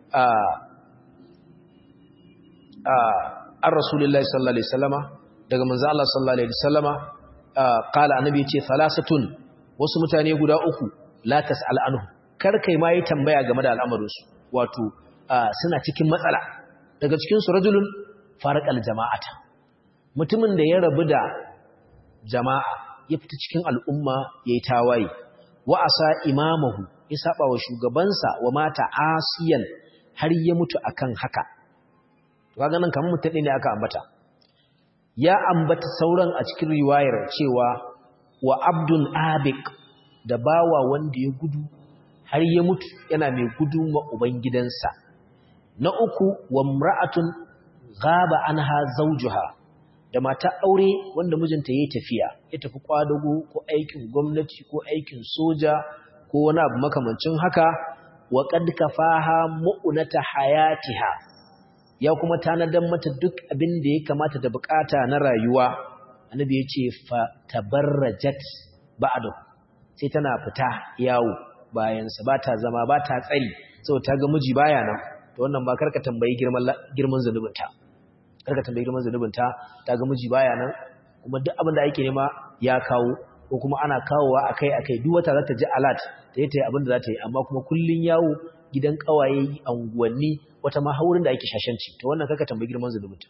an rasulullahi sallallahu alaihi wasallama daga manzo Allah sallallahu alaihi wasallama qala annabi yace salasatun wasu mutane guda uku la tasal anhu kar kai ma yi tambaya game da al'amarin su wato suna cikin matsala daga cikin su rajulun farqal jama'ata mutumin da ya rabu da jama'a ya fita cikin al'umma yayi tawaye wa asa imamahu ya saba wa shugabansa wa mata asiyan har ya mutu akan haka kaga nan kamar mutum ne aka ambata ya ambata sauran a cikin riwayar cewa wa abdun abik da bawa wanda ya gudu har ya mutu yana mai gudu ma ubangidansa na uku wa mra'atun ghaba anha zawjuha da mata aure wanda mijinta yayi tafiya ya tafi kwadago ko aikin gwamnati ko aikin soja ko wani abu makamancin haka wa qad kafaha mu'nata hayatiha ya kuma tanadar mata duk abin da ya kamata da bukata na rayuwa annabi ya ce fa tabarrajat ba'da sai tana fita yawo bayan sa bata zama bata tsari saboda ta ga miji baya nan to wannan ba karka tambayi girman girman zanubinta karka tambayi girman zanubinta ta ga miji baya nan kuma duk abin da ake nema ya kawo ko kuma ana kawowa akai akai duk wata za ta ji alert ta yi ta yi abin da za ta yi amma kuma kullun yawo gidan kawaye anguwanni wata ma haurin da ake shashanci to wannan kaka tambayi girman zulubinta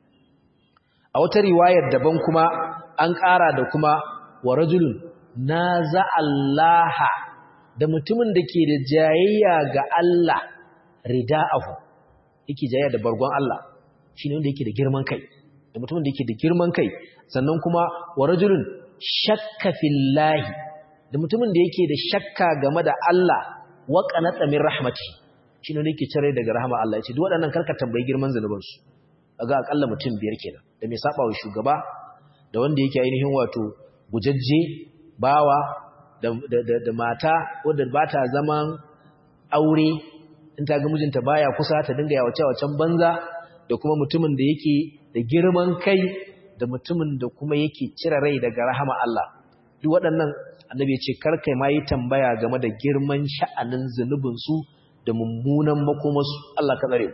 a wata riwayar daban kuma an ƙara da kuma wa rajulun naza Allah da mutumin da ke da jayayya ga Allah rida'ahu yake jayayya da bargon Allah shine wanda yake da girman kai da mutumin da yake da girman kai sannan kuma wa rajulun shakka fillahi da mutumin da yake da shakka game da Allah wa qanata min rahmatihi shi ne yake cire daga rahama Allah ya ce duk waɗannan karka tambayi girman zanubansu ga akalla mutum biyar kenan da mai saba wa shugaba da wanda yake ainihin wato gujajje bawa da, da, mata wadda ba ta zaman aure in ta ga mijinta baya kusa ta dinga yawace wacen banza da kuma mutumin da yake da girman kai da mutumin da kuma yake cire rai daga rahama Allah duk waɗannan annabi ya ce karkai ma yi tambaya game da girman sha'anin zunubinsu da mummunan makomasu Allah ka tsare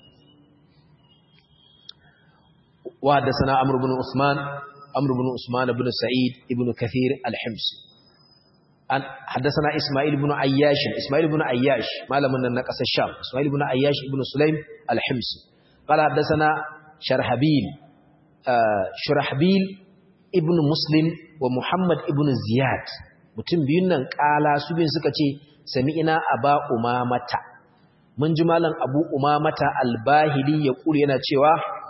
wa da sana amr ibn usman amr ibn usman ibn sa'id ibn kathir al-himsi an haddathana isma'il ibn ayyash isma'il ibn ayyash malamin nan na kasar sham isma'il ibn ayyash ibn sulaim al-himsi qala haddathana sharhabil shurahbil ibn muslim wa muhammad ibn ziyad mutum biyun nan kala su biyun suka ce sami'ina aba umamata mun ji malam abu umamata albahili ya kuri yana cewa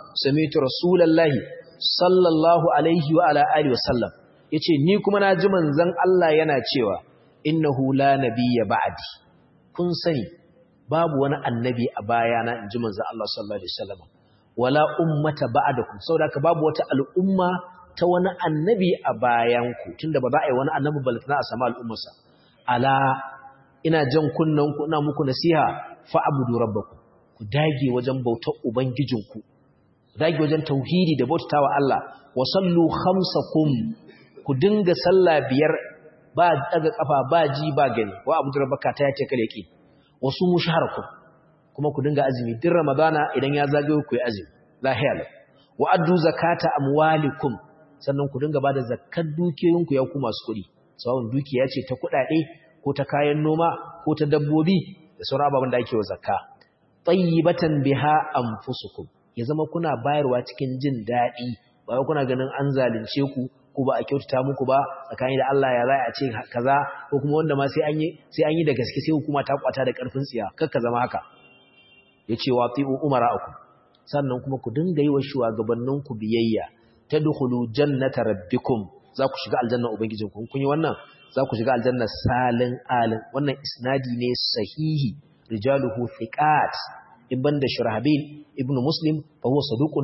sami'tu rasulullahi sallallahu alaihi wa ala alihi wasallam yace ni kuma na ji manzon Allah yana cewa innahu la nabiyya ba'di kun sani babu wani annabi a bayana inji manzon Allah sallallahu alaihi wasallam wala ummata ba'dakum saboda haka babu wata al'umma ta wani annabi a bayanku tunda ba za a yi wani annabi balantana a sama al'ummarsa ala ina jan kunnanku ina muku nasiha fa'budu rabbakum ku dage wajen bautar ubangijinku dage wajen tauhidi da bautawa Allah wa sallu khamsakum ku dinga sallah biyar ba daga kafa ba ji ba gani wa abu rabbaka ta yace kale ki wasu mushaharakum kuma ku dinga azumi din ramadana idan ya zagayo ku yi azumi lahiya wa addu zakata amwalikum sannan ku dinga bada zakkar dukiyoyinku ya ku masu kuɗi sawun dukiya ce ta kuɗaɗe ko ta kayan noma ko ta dabbobi da sauran ababen da ake wa zakka tayyibatan biha anfusukum ya zama kuna bayarwa cikin jin daɗi ba wai kuna ganin an zalunce ku ko ba a kyautata muku ba tsakani da Allah ya zai a ce kaza ko kuma wanda ma sai an yi sai an yi da gaske sai hukuma ta kwata da karfin tsiya kakka zama haka yace wa ti'u umara'akum sannan kuma ku dinga yi wa shugabanninku biyayya tadkhulu jannata rabbikum za ku shiga aljanna ubangijinku kun yi wannan za ku shiga aljanna salin alin wannan isnadi ne sahihi rijaluhu thiqat ibn da shurahbil ibn muslim fa huwa saduqun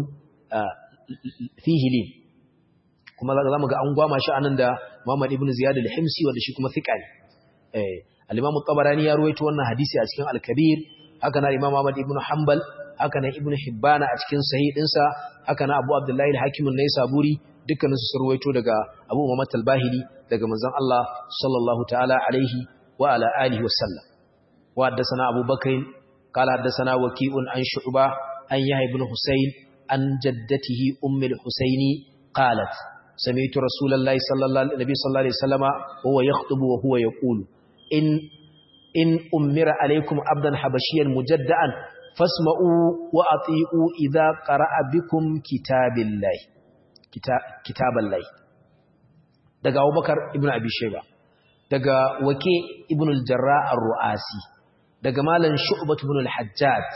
fihi lin kuma za mu ga an gwama shi anan da Muhammad ibn Ziyad al-Himsi wanda shi kuma thiqa ne eh al-Imam tabarani ya ruwaito wannan hadisi a cikin al-Kabir haka na Imam Ahmad ibn Hanbal haka na Ibn Hibban a cikin sahih dinsa haka na Abu Abdullah al-Hakim an-Naisaburi dukkanin su ruwaito daga Abu Muhammad al-Bahili daga manzon Allah sallallahu ta'ala alaihi wa ala alihi wa sallam wa haddathana Abu Bakr qala haddathana Waqi'un an Shu'ba an Yahya ibn Husayn an jaddatihi Umm al-Husaini qalat sami'tu Rasulullahi sallallahu alaihi sallallahu alaihi wasallama wa huwa yakhutubu wa huwa yaqulu in in ummira alaikum abdan habashiyan mujadda'an fasma'u wa ati'u idza qara'a bikum kitabillahi kitaballahi daga Abubakar ibn Abi Shayba daga Wake ibn al-Jarrah ar-Ru'asi daga Malam Shu'bah ibn al-Hajjaj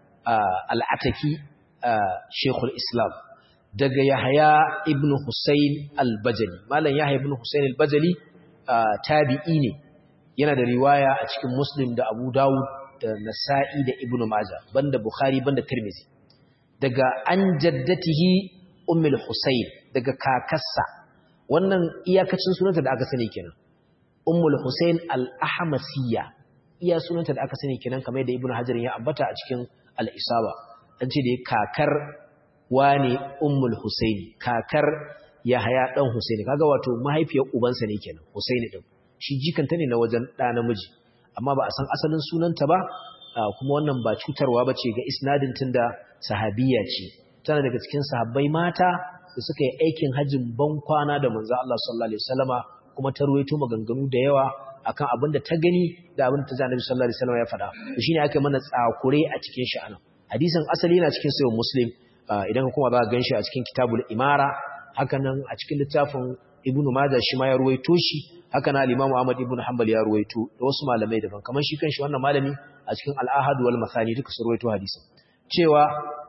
al-Ataki Sheikh al-Islam daga Yahya ibn Husayn al-Bajali Malam Yahya ibn Husayn al-Bajali tabi'i ne yana da riwaya a cikin Muslim da Abu Dawud da Nasa'i da Ibn Majah banda Bukhari banda Tirmidhi daga an jaddatihi Ummul Husayn daga kakarsa wannan iyakacin sunanta da aka sani kenan Ummul Husayn al-Ahmasiyya iya sunanta da aka sani kenan kamar yadda Ibn Hajar ya ambata a cikin al-Isaba an ce da kakar wane Ummul Husayn kakar Yahaya dan Husayn kaga wato mahaifiyar ubansa ne kenan Husayn din shi jikanta ne na wajen ɗa namiji amma ba a san asalin sunanta ba kuma wannan ba cutarwa ba ce ga isnadin tun da sahabiya ce tana daga cikin sahabbai mata da suka yi aikin hajjin ban kwana da manzo Allah sallallahu alaihi wasallama kuma ta ruwaito maganganu da yawa akan abin da ta gani da abin da ta ji Annabi sallallahu alaihi wasallama ya faɗa to shine aka mana tsakure a cikin shi anan hadisin asali yana cikin sahih muslim idan ka kuma za ka ganshi a cikin kitabul imara hakanan a cikin littafin ibnu majah shi ma ya ruwaito shi haka na al-Imam Ahmad ibn Hanbal ya ruwaito da wasu malamai daban kamar shi kanshi wannan malami a cikin al-Ahad wal Mathani duka su ruwaito hadisin cewa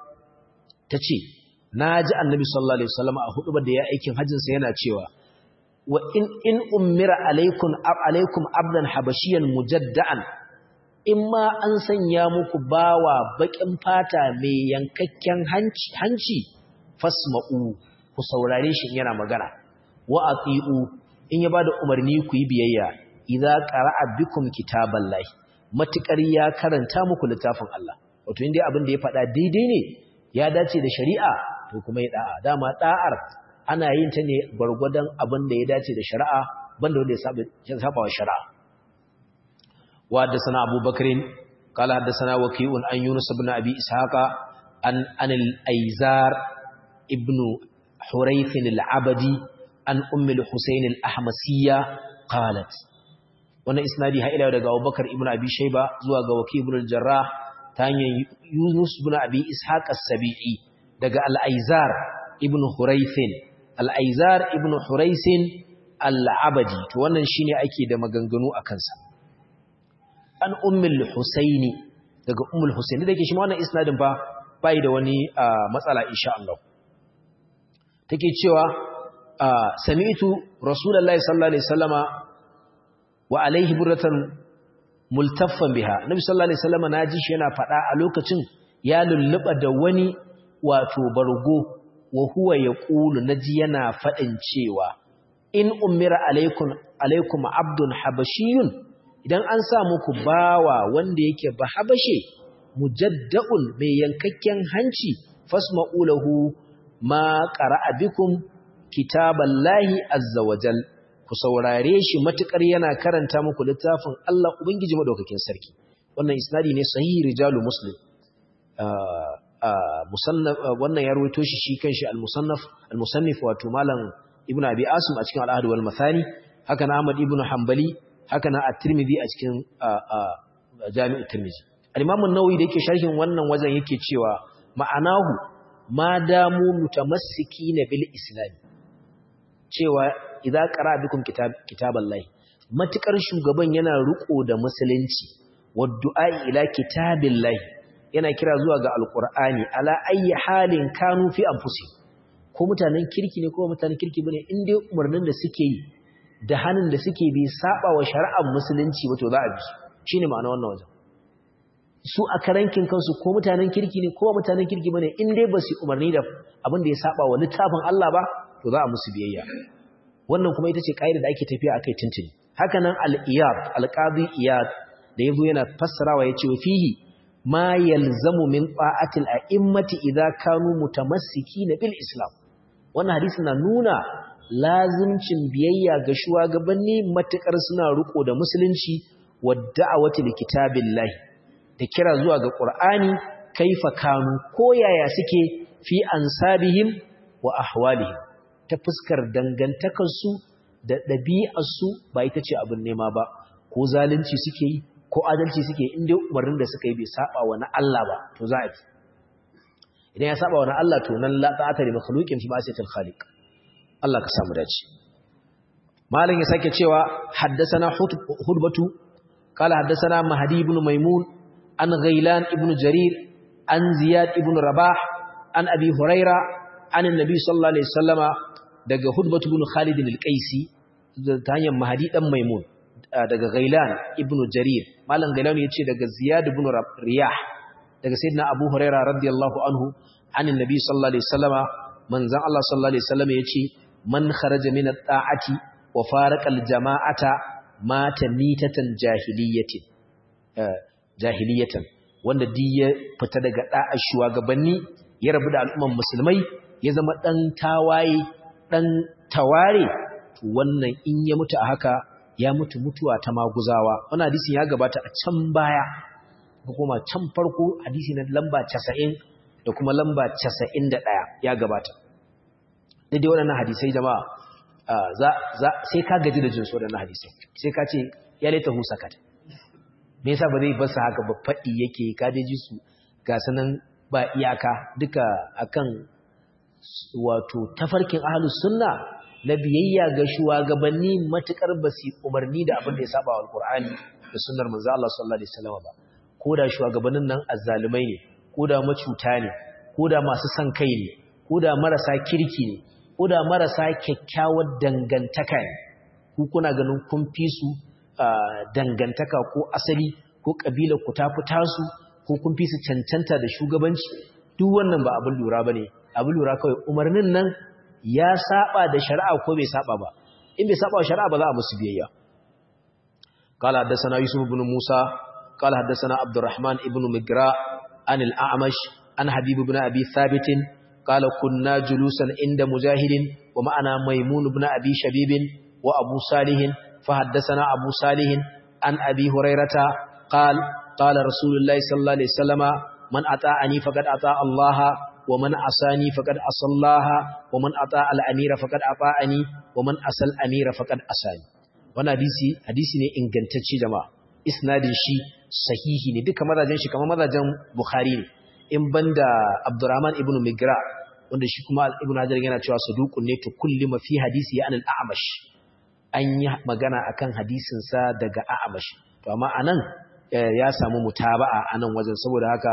tace naji Annabi sallallahu alaihi wasallam a hudubar da ya aikin hajjin sa yana cewa wa in in ummira alaikum alaikum abdan habashiyan mujadda'an imma an sanya muku bawa bakin fata mai yankakken hanci hanci fasma'u ku saurare shi yana magana wa ati'u in ya bada umarni ku yi biyayya idza qara'a bikum kitaballahi matukar ya karanta muku littafin Allah wato indai abin da ya faɗa daidai ne ya dace da shari'a to kuma ya da'a dama da'ar ana yin ta ne gurgurdan abin da ya dace da shari'a banda wanda ya saba ya saba wa shari'a wa haddathana Abu Bakrin qala haddathana Waqi'un an Yunus ibn Abi Ishaqa an an al-Aizar ibn Hurayth al-Abadi an ummul Husayn al-Ahmasiyya qalat wannan isnadi ha ila daga Abubakar ibn Abi Shayba zuwa ga Waki ibn al-Jarrah ta hanyar Yunus ibn Abi Ishaq as-Sabi'i daga al-Aizar ibn Huraythin al-Aizar ibn Huraythin al-Abadi to wannan shine ake da maganganu akan sa an ummul Husayn daga ummul Husayn da ke shi wannan isnadin fa bai da wani matsala insha Allah take cewa sami'tu rasulullahi sallallahu alaihi wasallama wa alaihi burratan multaffan biha nabi sallallahu alaihi wasallama naji shi yana fada a lokacin ya lulluba da wani wato bargo wa huwa yaqulu naji yana fadin cewa in umira alaikum alaikum abdun habashiyun idan an sa muku bawa wanda yake ba habashe mujadda'un mai yankakken hanci fasma'u lahu ma qara'a bikum kitaballahi azza wajal ku saurare shi matukar yana karanta muku littafin Allah ubangiji madaukakin sarki wannan isnadi ne sahihi rijalu muslim musannaf wannan ya rawaito shi shi kanshi al-musannaf al-musannif wato malam ibnu abi asim a cikin al-ahd wal mathani haka na ahmad ibnu hanbali haka na at-tirmidhi a cikin jami'ut tirmidhi al-imam an-nawawi da yake sharhin wannan wajen yake cewa ma'anahu ma damu mutamassikina bil islam cewa idza qara bikum kitab kitaballahi matukar shugaban yana riko da musulunci waddu'a ila kitabillahi yana kira zuwa ga alqur'ani ala ayyi halin kanu fi anfusi ko mutanen kirki ne ko mutanen kirki bane in dai umarnin da suke yi da hannun da suke bi saba wa shari'ar musulunci wato za a bi shine ma'ana wannan wajen su a karankin kansu ko mutanen kirki ne ko mutanen kirki bane in dai ba su umarni da abin da ya saba wa littafin Allah ba to za a musu biyayya wannan kuma ita ce kaida da ake tafiya akai tuntuni haka nan al-iyad al-qadi iyad da yazo yana fassarawa yace wa fihi ma yalzamu min ta'atil a'immati idza kanu mutamassikina bil islam wannan hadisi na nuna lazimcin biyayya ga shugabanni matukar suna riko da musulunci wa da'awati li kitabillahi da kira zuwa ga qur'ani kaifa kanu ko yaya suke fi ansabihim wa ahwalihim ta fuskar dangantakarsu da ɗabi'arsu ba ita ce abin nema ba ko zalunci suke yi ko adalci suke yi inda umarnin da suka yi bai saba wa na Allah ba to za a fi idan ya saba wa na Allah to nan la ta'ata li makhluqin fi ma'siyatil khaliq Allah ka samu dace malam ya sake cewa haddathana hudbatu qala haddathana mahdi ibn maimun an ghailan ibn jarir an ziyad ibn rabah an abi huraira an annabi sallallahu alaihi wasallama daga hudbatu ibn khalid al-qaisi ta hanyar mahdi dan maimun daga ghailan ibn jarir malam ghailan yace daga ziyad ibn riyah daga sayyidina abu huraira radiyallahu anhu an annabi sallallahu alaihi wasallama manzon Allah sallallahu alaihi wasallama yace man kharaja min at-ta'ati wa faraqa al-jama'ata mata mitatan jahiliyatin jahiliyatan wanda duk ya fita daga da'a shugabanni ya rabu da al'umman musulmai ya zama dan tawaye dan taware to wannan in ya mutu a haka ya mutu mutuwa ta maguzawa wannan hadisin ya gabata a can baya ko kuma can farko hadisi na lamba 90 da kuma lamba 91 ya gabata daidai waɗannan hadisai jama'a sai ka gaji da jinsu waɗannan hadisai sai ka ce ya laita hu sakat me yasa ba zai basa haka ba faɗi yake ka je ji su ga sanan ba iyaka duka akan wato tafarkin ahlus sunna na biyayya ga shugabanni matukar basi umarni da abin da ya saba wa alqur'ani da sunnar manzo Allah sallallahu alaihi wasallam ba ko da shugabannin nan azzalumai ne ko da macuta ne ko da masu son kai ne ko da marasa kirki ne ko da marasa kyakkyawar dangantaka ne ku kuna ganin kun fi su dangantaka ko asali ko kabila ku ta fita su ko kun fi su cancanta da shugabanci duk wannan ba abin lura bane abin lura kawai umarnin nan ya saba da shari'a ko bai saba ba in bai saba wa shari'a ba za a musu biyayya قال حدثنا يوسف بن موسى قال حدثنا عبد الرحمن ابن مجراء عن الأعمش عن حبيب بن أبي ثابت قال كنا جلوسا عند مجاهد ومعنا ميمون بن أبي شبيب وأبو صالح فحدثنا أبو صالح عن أبي هريرة قال قال رسول الله صلى الله عليه وسلم من أطاعني فقد أطاع الله ومن عصاني فقد عصى الله ومن أطاع الأمير فقد أطاعني ومن عصى الأمير فقد عصاني wannan hadisi hadisi ne ingantacce jama'a isnadin shi sahihi ne duka mazajen shi kamar mazajen Bukhari ne in banda Abdurrahman ibn Migra wanda shi kuma Ibn Hajar yana cewa saduqun ne to kulli ma fi hadisi ya anil a'mash an yi magana akan hadisin sa daga a'mash to amma anan ya samu mutaba'a anan wajen saboda haka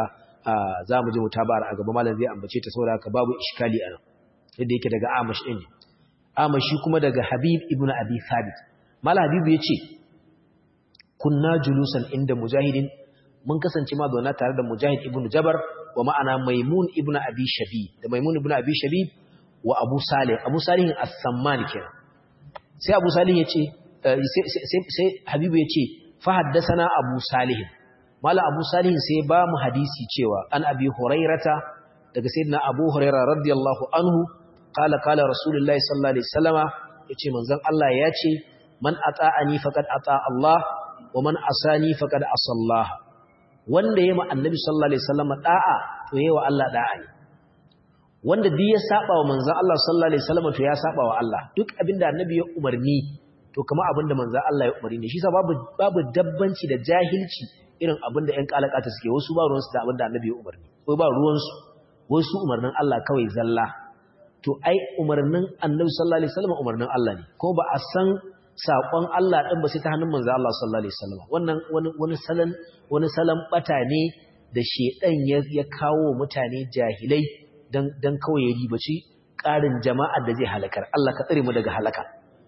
za mu ji mutabar a gaba malam zai ambace ta saboda haka babu iskali a nan yadda yake daga amash ɗin amash shi kuma daga habib ibn abi thabit malam habibu ya ce kunna julusan inda mujahidin mun kasance ma zauna tare da mujahid ibn jabar wa ma'ana maimun ibn abi shabi da maimun ibn abi shabi wa abu salih abu salih as-samman kenan sai abu salih ya ce sai habibu ya ce fa haddasana abu salih mala abu salih sai ba mu hadisi cewa an abi hurairata daga sayyidina abu huraira radiyallahu anhu qala qala rasulullahi sallallahu alaihi wasallama yace manzon Allah ya ce man ata'ani faqad ata Allah wa man asani faqad asallah wanda yayi ma annabi sallallahu alaihi wasallama da'a to yayi wa Allah da'a ne wanda duk ya saba wa manzon Allah sallallahu alaihi wasallama to ya saba wa Allah duk abinda annabi ya umarni to kama abinda manzon Allah ya umarni ne shi sa babu babu dabbanci da jahilci irin abinda ƴan kalakata suke wasu ba ruwansu da abinda annabi ya umarni ko ba ruwansu wasu umarnin Allah kawai zalla to ai umarnin annabi sallallahu alaihi wasallam umarnin Allah ne ko ba a san sakon Allah din ba sai ta hannun manzo Allah sallallahu alaihi wasallam wannan wani wani salan wani salan bata ne da shedan ya ya kawo mutane jahilai dan dan kawai ya ribaci karin jama'ar da zai halakar Allah ka tsare mu daga halaka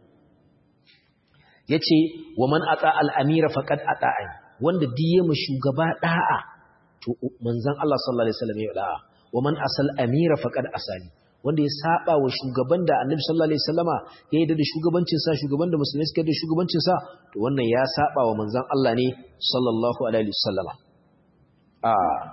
yace wa man ata al-amira faqad ata'ani wanda diye mu shugaba da'a to manzon Allah sallallahu alaihi wasallam ya da'a wa man asal amira faqad asani wanda ya saba wa shugaban da Annabi sallallahu alaihi wasallama ya yarda da shugabancin sa shugaban da musulmai suka da shugabancin sa to wannan ya saba wa manzon Allah ne sallallahu alaihi wasallama a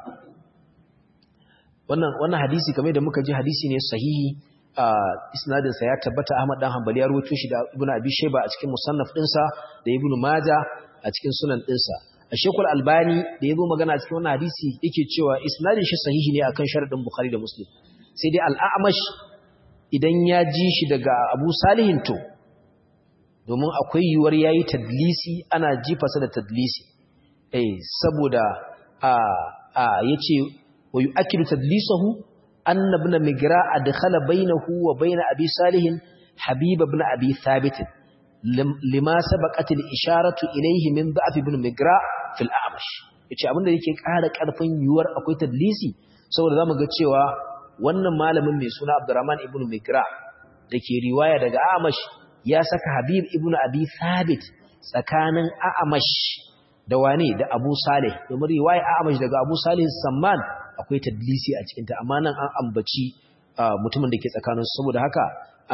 wannan wannan hadisi kamar da muka ji hadisi ne sahihi a isnadin sa ya tabbata Ahmad dan Hanbali ya rawaito shi da Ibn Abi Shayba a cikin musannaf dinsa da Ibn Majah a cikin sunan dinsa Shekul Albani da ya zo magana cikin wannan hadisi yake cewa isnadin shi sahihi ne akan sharadin Bukhari da Muslim. Sai dai al-A'mash idan ya ji shi daga Abu Salihin to domin akwai yiwuwar yayi tadlisi ana jifasa da tadlisi. Eh saboda a a yace wa yu'akkidu tadlisahu anna ibn Migra adkhala bainahu wa bain Abi Salihin Habib ibn Abi Thabit lima sabaqatil isharatu ilayhi min da'f ibn migra fil a'mash yace abinda yake ƙara ƙarfin yuwar akwai tadlisi saboda zamu ga cewa wannan malamin mai suna Abdurrahman ibn migra dake riwaya daga a'mash ya saka Habib ibn Abi Thabit tsakanin a'mash da wane da Abu Saleh domin riwaya a'mash daga Abu Saleh Samman akwai tadlisi a cikin ta amma nan an ambaci mutumin da ke tsakanin saboda haka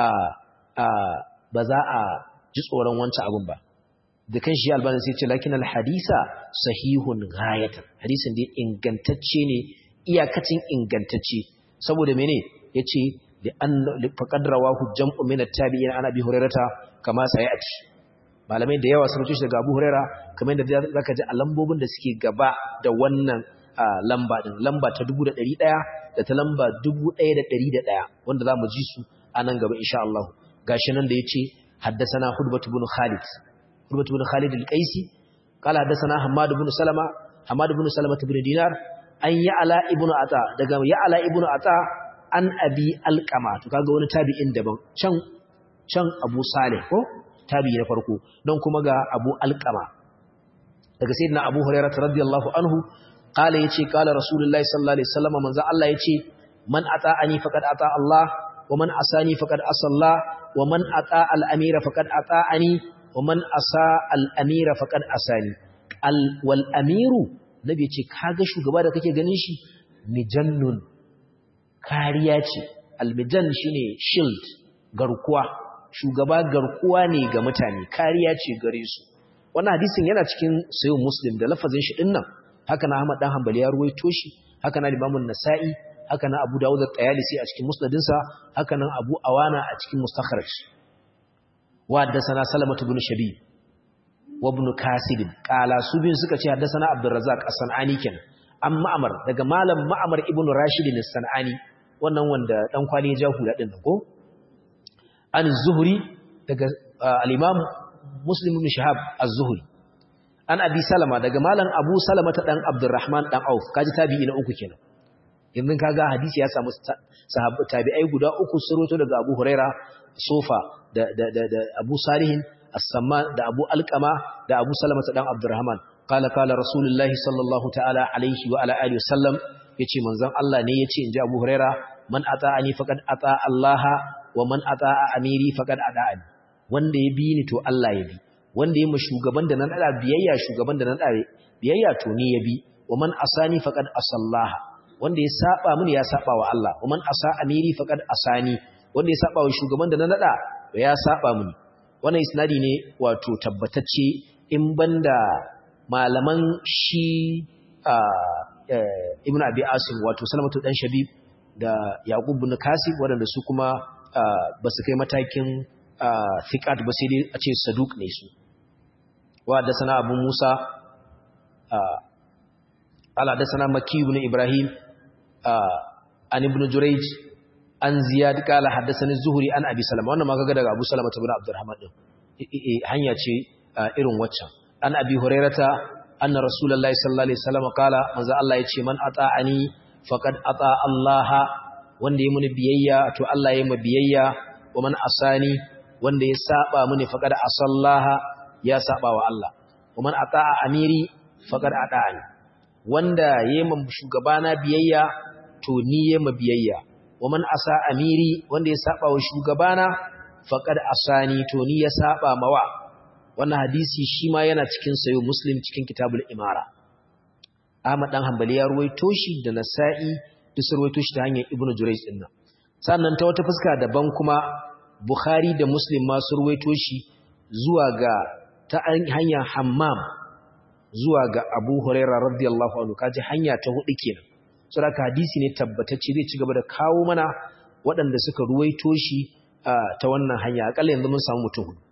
ba za a ji tsoron wancan abin ba da kan shi albani sai ce lakin alhadisa sahihun ghayatan hadisin dai ingantacce ne iyakacin ingantacce saboda mene yace da an faqad rawahu jam'u min at-tabi'in ana bi hurairata kama sayati malamai da yawa sun tushe daga Abu Huraira kamar da zaka ji a lambobin da suke gaba da wannan lamba din lamba ta 1100 da ta lamba 1101 wanda zamu ji su a nan gaba insha Allah gashi nan da yace حدثنا حدبة بن خالد حدبة بن خالد القيسي قال حدثنا حماد بن سلمة حماد بن سلمة بن دينار أن يعلى ابن عطاء daga يعلى ابن عطاء an abi alqama to kaga wani tabi'in daban can can Abu Salih ko tabi'i na farko don kuma ga Abu alqama daga sayyidina Abu Hurairah radiyallahu anhu qala yace qala rasulullahi sallallahu alaihi wasallam manzo Allah yace man ata'ani faqad ata Allah wa man asani faqad asalla wa man ata al-amira faqad ata'ani wa man asa al-amira faqad asani al wal amiru nabi ce kaga shugaba da kake ganin shi mijannun kariya ce al-mijan shine shield garkuwa shugaba garkuwa ne ga mutane kariya ce gare su wannan hadisin yana cikin sayyid muslim da lafazin shi dinnan haka na Ahmad dan Hanbali ya ruwaito shi haka na Imam nasai haka nan Abu Dawud at-Tayalisi a cikin musnadinsa haka nan Abu Awana a cikin mustakhraj wa haddathana Salamah ibn Shabib wa ibn Kasib qala su bin suka ce haddathana Abdul Razzaq as-Sanani kenan an Ma'mar daga malam Ma'mar ibn Rashid as-Sanani wannan wanda dan kwali ya jahu da din ko an Zuhri daga al-Imam Muslim ibn Shahab az-Zuhri an Abi Salama daga malam Abu Salama ta dan Abdurrahman dan Auf kaji tabi'i na uku kenan yanzu kaga hadisi ya samu sahabbai tabi'ai guda uku suroto daga Abu Huraira Sofa da da da, da Abu Salihin As-Samman da Abu Alqama da Abu Salama dan Abdurrahman qala qala Rasulullahi sallallahu ta'ala alaihi wa ala alihi wasallam yace manzon Allah ne yace inji Abu Huraira man ata'ani faqad ata Allah wa man ata'a amiri faqad ata'ani wanda ya bi ni to Allah ya bi wanda ya ma shugaban da nan da biyayya shugaban da nan da biyayya to ni ya bi wa man asani faqad asallaha wanda ya saba mini ya saba wa Allah wa man asa amiri faqad asani wanda ya saba wa shugaban da na nada ya saba mini wannan isnadi ne wato tabbatacce in banda malaman shi ibnu abi asim wato salamatu dan shabib da yaqub ibn kasib waɗanda su kuma ba su kai matakin thiqat ba sai dai a ce saduq ne su wa da sana abu musa ala da sana makki ibn ibrahim an ibn jurayj an ziyad qala haddathani zuhri an abi salama wannan ma kaga daga abu salama ibn abdurrahman din hanya ce irin waccan an abi hurairata anna rasulullahi sallallahu alaihi wasallam qala manzo Allah yace man ata'ani faqad ata Allah wanda yayi muni biyayya to Allah yayi mu biyayya wa man asani wanda ya saba muni faqad asallaha ya saba wa Allah wa man ata'a amiri faqad ata'ani wanda yayi mu shugabana biyayya to ni yayi mu biyayya wa man asa amiri wanda ya saba wa shugabana faqad asani to ni ya saba mawa wannan hadisi shi ma yana cikin sayo muslim cikin kitabul imara Ahmad dan Hanbali ya ruwaito shi da Nasa'i duk sun ruwaito shi ta hanyar Ibn Jurayj din nan sannan ta wata fuska daban kuma Bukhari da Muslim ma sun ruwaito shi zuwa ga ta hanyar Hammam zuwa ga Abu Hurairah radiyallahu anhu kaji hanya ta hudu kenan saboda hadisi ne tabbatacce zai ci gaba da kawo mana waɗanda suka ruwaito shi ta wannan hanya akalla yanzu mun samu mutum hudu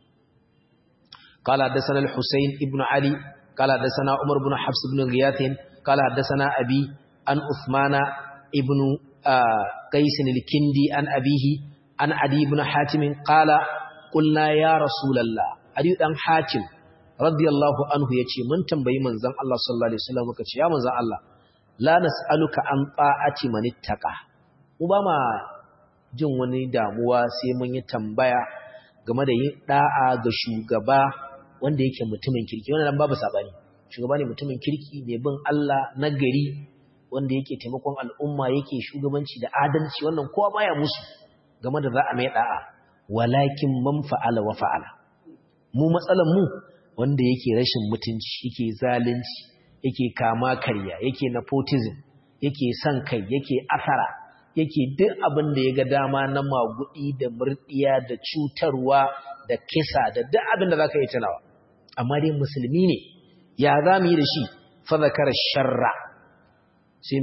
قال حدثنا الحسين ابن علي قال حدثنا عمر بن حفص بن غياث قال حدثنا أبي عن عثمان ابن قيس الكندي عن أبيه عن عدي بن حاتم قال قلنا يا رسول الله عدي بن حاتم رضي الله عنه يتي من تنبي من زن الله صلى الله عليه وسلم وكتي يا من زن الله لا نسألك عن طاعة من اتقى وبما jin wani damuwa sai mun yi tambaya game da yin da'a ga shugaba wanda yake mutumin kirki wannan babu sabani shugaba ne mutumin kirki mai bin Allah na gari wanda yake taimakon al'umma yake shugabanci da adalci wannan kowa baya musu game da za a mai da'a walakin man fa'ala wa fa'ala mu matsalan mu wanda yake rashin mutunci yake zalunci yake kama karya yake nepotism yake son kai yake asara yake duk abin da ya ga dama na magudi da murdiya da cutarwa da kisa da duk abin da zaka yi tunawa amma dai musulmi ne ya za mu yi da shi fadakar sharra shi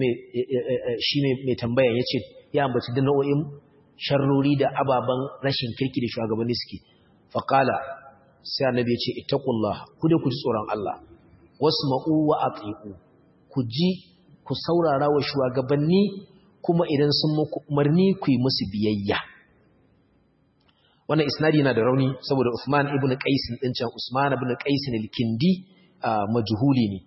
mai tambaya ya ce ya ambaci da nau'in sharrori da ababen rashin kirki da shugabanni suke faƙala sai annabi ya ce ittaqullah ku dai ku ji tsoron Allah wasma'u wa ati'u ku ji ku saurara wa shugabanni kuma idan sun muku umarni ku yi musu biyayya wannan isnadi yana da rauni saboda Usman ibn Qais din can Usman ibn Qais al-Kindi majhuli ne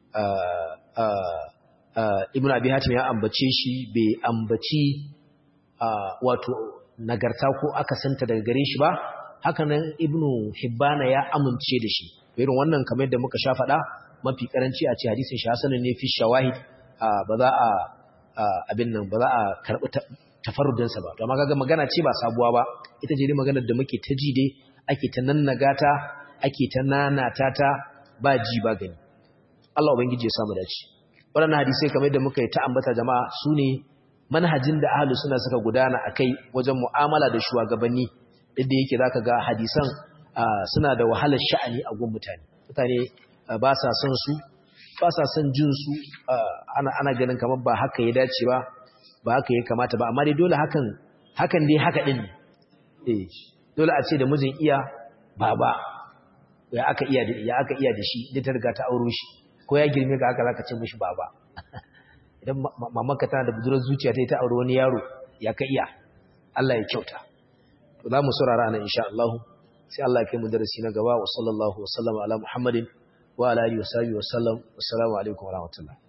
ibn Abi Hatim ya ambace shi bai ambaci wato nagarta ko aka santa daga gare shi ba haka nan ibn Hibbana ya amince da shi irin wannan kamar yadda muka sha faɗa mafi karanci a ce hadisin shi hasanin ne fi shawahid ba za a abin nan ba za a karɓi tafarudinsa ba to amma kaga magana ce ba sabuwa ba ita ce dai maganar da muke ta ji dai ake ta nannagata ake ta nanata ta ba ji ba gani Allah ubangiji ya samu dace waɗannan hadisai kamar yadda muka yi ta ambata jama'a su ne manhajin da ahlus sunna suka gudana akai wajen mu'amala da shugabanni duk da yake zaka ga hadisan suna da wahalar sha'ani a gun mutane mutane ba sa son su ba sa son jin su ana ana ganin kamar ba haka ya dace ba ba haka ya kamata ba amma dai dole hakan hakan dai haka din eh dole a ce da mijin iya baba ya aka iya da ya aka iya da shi da ta riga ta auro shi ko ya girme ka haka zaka ce mishi baba idan mamanka tana da budurar zuciya ta yi ta aure wani yaro ya ka iya Allah ya kyauta to za mu saurara nan insha Allah sai Allah ya kai mu darasi na gaba wa sallallahu wa sallama ala Muhammadin wa ala alihi wa sahbihi wa sallam assalamu alaikum wa rahmatullah